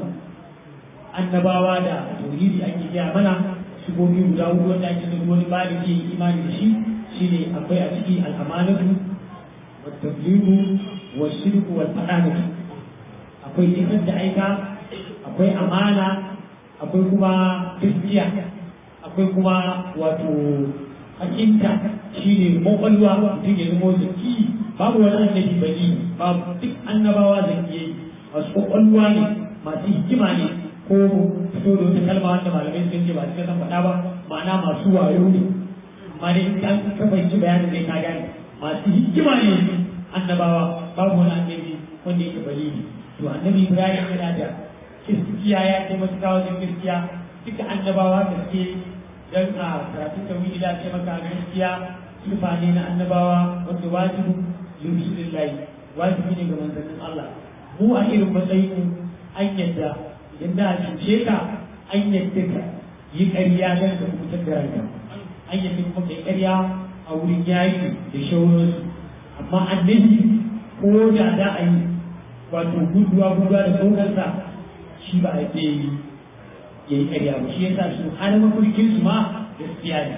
annabawa da tauhidi ake gaya mana sigobi guda hudu wanda ake da wani bani ke imani da shi shine akwai a ciki al'amanatu wa tabligu wa shirku wal fadanatu akwai isar da aika akwai amana akwai kuma gaskiya akwai kuma wato hakinta shine kwakwalwa mutum ya zama zaki babu wani annabi bani babu duk annabawa zakiyai masu kwakwalwa ne masu hikima ne ko fito da wata kalma wanda malamai sun ce ba su san faɗa ba ma'ana masu wayo ne amma dai in an ka fahimci bayanin zai ka gane masu hikima ne annabawa babu wani annabi wanda yake balili to annabi ibrahim yana da gaskiya ya kai matuƙa wajen gaskiya duka annabawa da suke dan a karatun tauhidi da ce maka gaskiya sifa ne na annabawa wanda wajibu lillahi wajibi ne ga manzannin Allah mu a irin matsayin an yadda idan da cuce ka an yadda ka yi ƙarya don ka kubutar da ranka an yadda kuma kai ƙarya a wurin yayi da shauransu amma annabi ko da da a yi wato guduwa guduwa da sauransa shi ba a yi ya yi ƙarya ba shi yasa su har mafarkin su ma gaskiya ne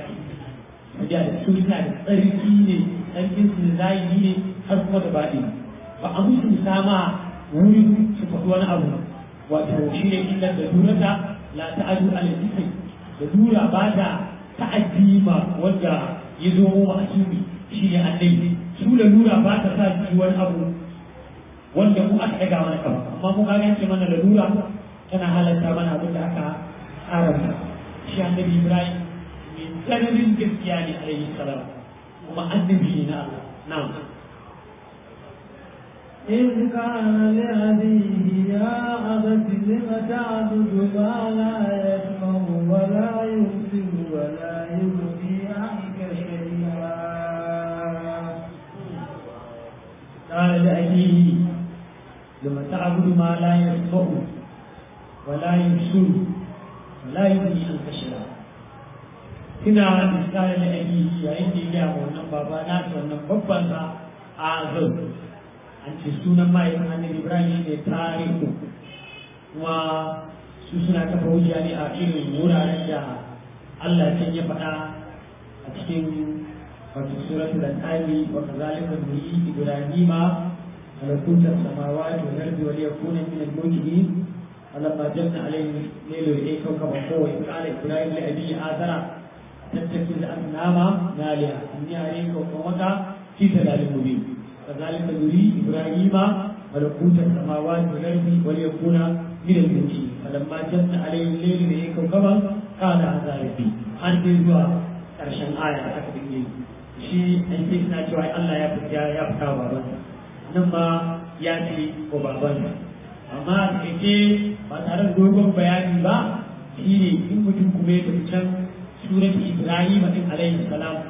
da su suna da tsarki ne tsarkin su da zahiri ne har kuma da baɗi ba a musu sama wurin su faɗi wani abu wato shi ne illar da durata la ta'adu ala isri da dura ba ta ta'addi ma wanda ya zo mu a cibi shi ne annabi su da dura ba ta sa ji wani abu wanda mu aka daga mana kama amma mu ga ce mana da dura tana halatta mana abin da aka haramta shi annabi ibrahim mai tsananin gaskiya ne alaihi salam kuma annabi ne na Allah na'am إذ قال لأبيه يا أبت لم تعبد ما لا يسمع ولا يبصر ولا يغني عنك شيئا قال لأبيه لما تعبد ما لا يسمع ولا يبصر ولا يغني عنك شيئا kina misali da abi yayin da ya ga wannan baba na wannan babban sa azab an ce sunan mahaifin annabi ibrahim ne tarihu kuma su suna kafa hujja ne a irin wuraren da allah can ya faɗa a cikin wato suratul al-ali wa kazalika nuri ibrahima malakuta samawati wal ardi wa liyakuna min al-mujrimin falamma janna alayhi laylu ilayka kawkaba qawa qala ibrahim li abi azara tattakiz asnama naliha inni alayka qawmaka fi dalalin mubin كذلك نري إبراهيم ملكوت السماوات والأرض وليكون من الموقنين فلما جن عليه الليل لئن كوكبا قال هذا ربي an dai zuwa ƙarshen aya da aka dinge shi an ce suna cewa Allah ya fita ya fita babansa nan ma ya ce ko babansa amma a takaice ba tare da dogon bayani ba shi ne in mutum kuma ya tafi can surat Ibrahim din alaihi salam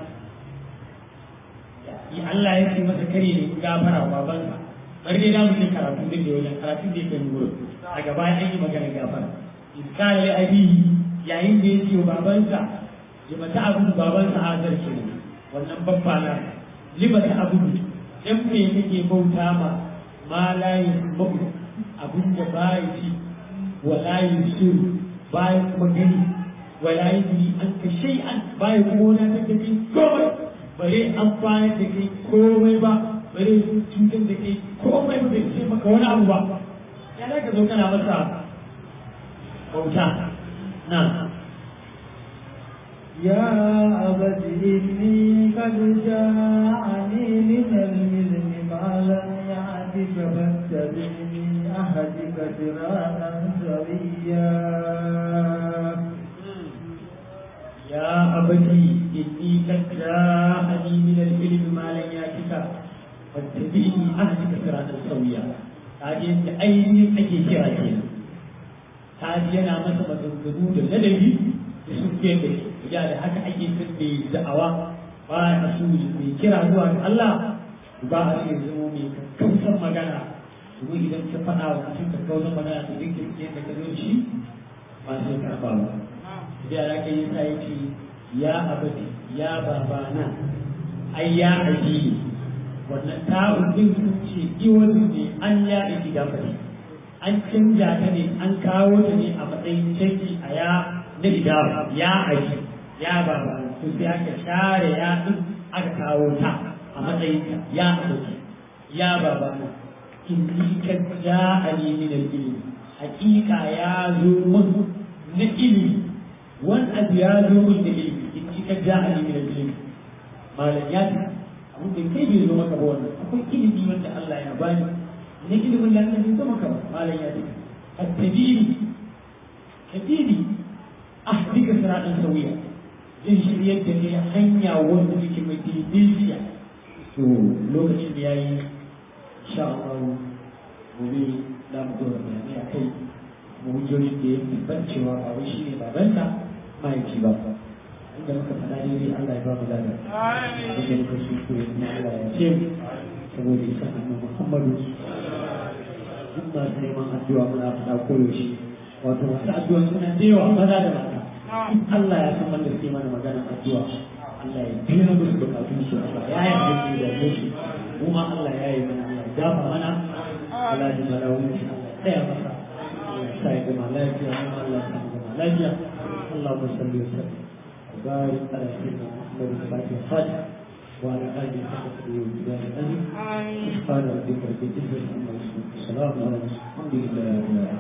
yi Allah ya ce masa kare ne gafara wa babansa bari dai zamu yi karatu din da wajen karatu da yake nuna a gaba an yi magana gafara iskala ya abihi yayin da ya ce wa babansa limata abu babansa azar ke ne wannan babba na limata abu dan me kake bauta ma ma la yusbu abin da ba ya ci wa la yusiru ba ya kuma gani wa la yudri an ka shay'an ba ya kuma wani ta kai komai bare amfani da kai komai ba bare cutar da kai komai ba bai ce maka wani abu ba ya da ka zo kana masa bauta na يا أبت إني قد جاءني من العلم ما لم يأتك فاتبعني أهدك صراطا سويا يا أبتي إني قد جاءني من العلم ما لم يأتك فاتبعني أهدك صراطا سويا kaji yadda ainihin ake kira kenan kaji yana masa maganganu da ladabi da su ke da ya da haka ake son mai da'awa ba a su mai kira zuwa ga Allah ba a ce zama mai kakkausan magana domin idan ka faɗa wa mutum kakkausan magana to duk da ka zo shi ba sai karɓa ba da ya kai yasa ya ce ya abadi ya babana ai ya addini wannan ta'un din sun ce iwon ne an ya iki gafari an canja ta ne an kawo ta ne a matsayin canji a ya na idawa ya aji ya babana to sai aka share ya din aka kawo ta a matsayin ta ya abadi ya babana in ni ka ja'ani min al-ilmi hakika ya zo mun na ilimi wani abu ya zo min da ilimi in ji ka ja a nemi da ilimi malam ya ce abin da kai bai zo maka ba wannan akwai ilimi wanda Allah ya bani na ilimin da Allah bai zo maka ba malam ya ce at-tadini tadini ahdika siratan sawiya zai shiryar da ne hanya wanda take mai daidaiciya to lokacin da yayi insha Allah gobe za mu zo da bayanai a kai hujjojin da ya tabbat cewa ba wai shi ne babanta mahaifi ba inda muka faɗa daidai Allah ya ba mu lada da muka su ko na Allah ya ce saboda isa annabi Muhammadu duk masu neman addu'a muna faɗa koyaushe wato masu addu'a suna da yawa maza da mata in Allah ya san wanda suke mana maganar addu'a Allah ya biya musu bukatun su Allah ya yi abin da ya su kuma Allah ya yi mana Allah ya dafa mana Allah ya mara wani Allah ya tsaya masa سعيد ملاجئ الله سعيد ملاجئ اللهم صل وسلم وبارك على سيدنا محمد الفاتح الخاتم وعلى اله وصحبه وسلم سبحان ربك رب العزه عما يصفون وسلام على المرسلين الحمد لله رب العالمين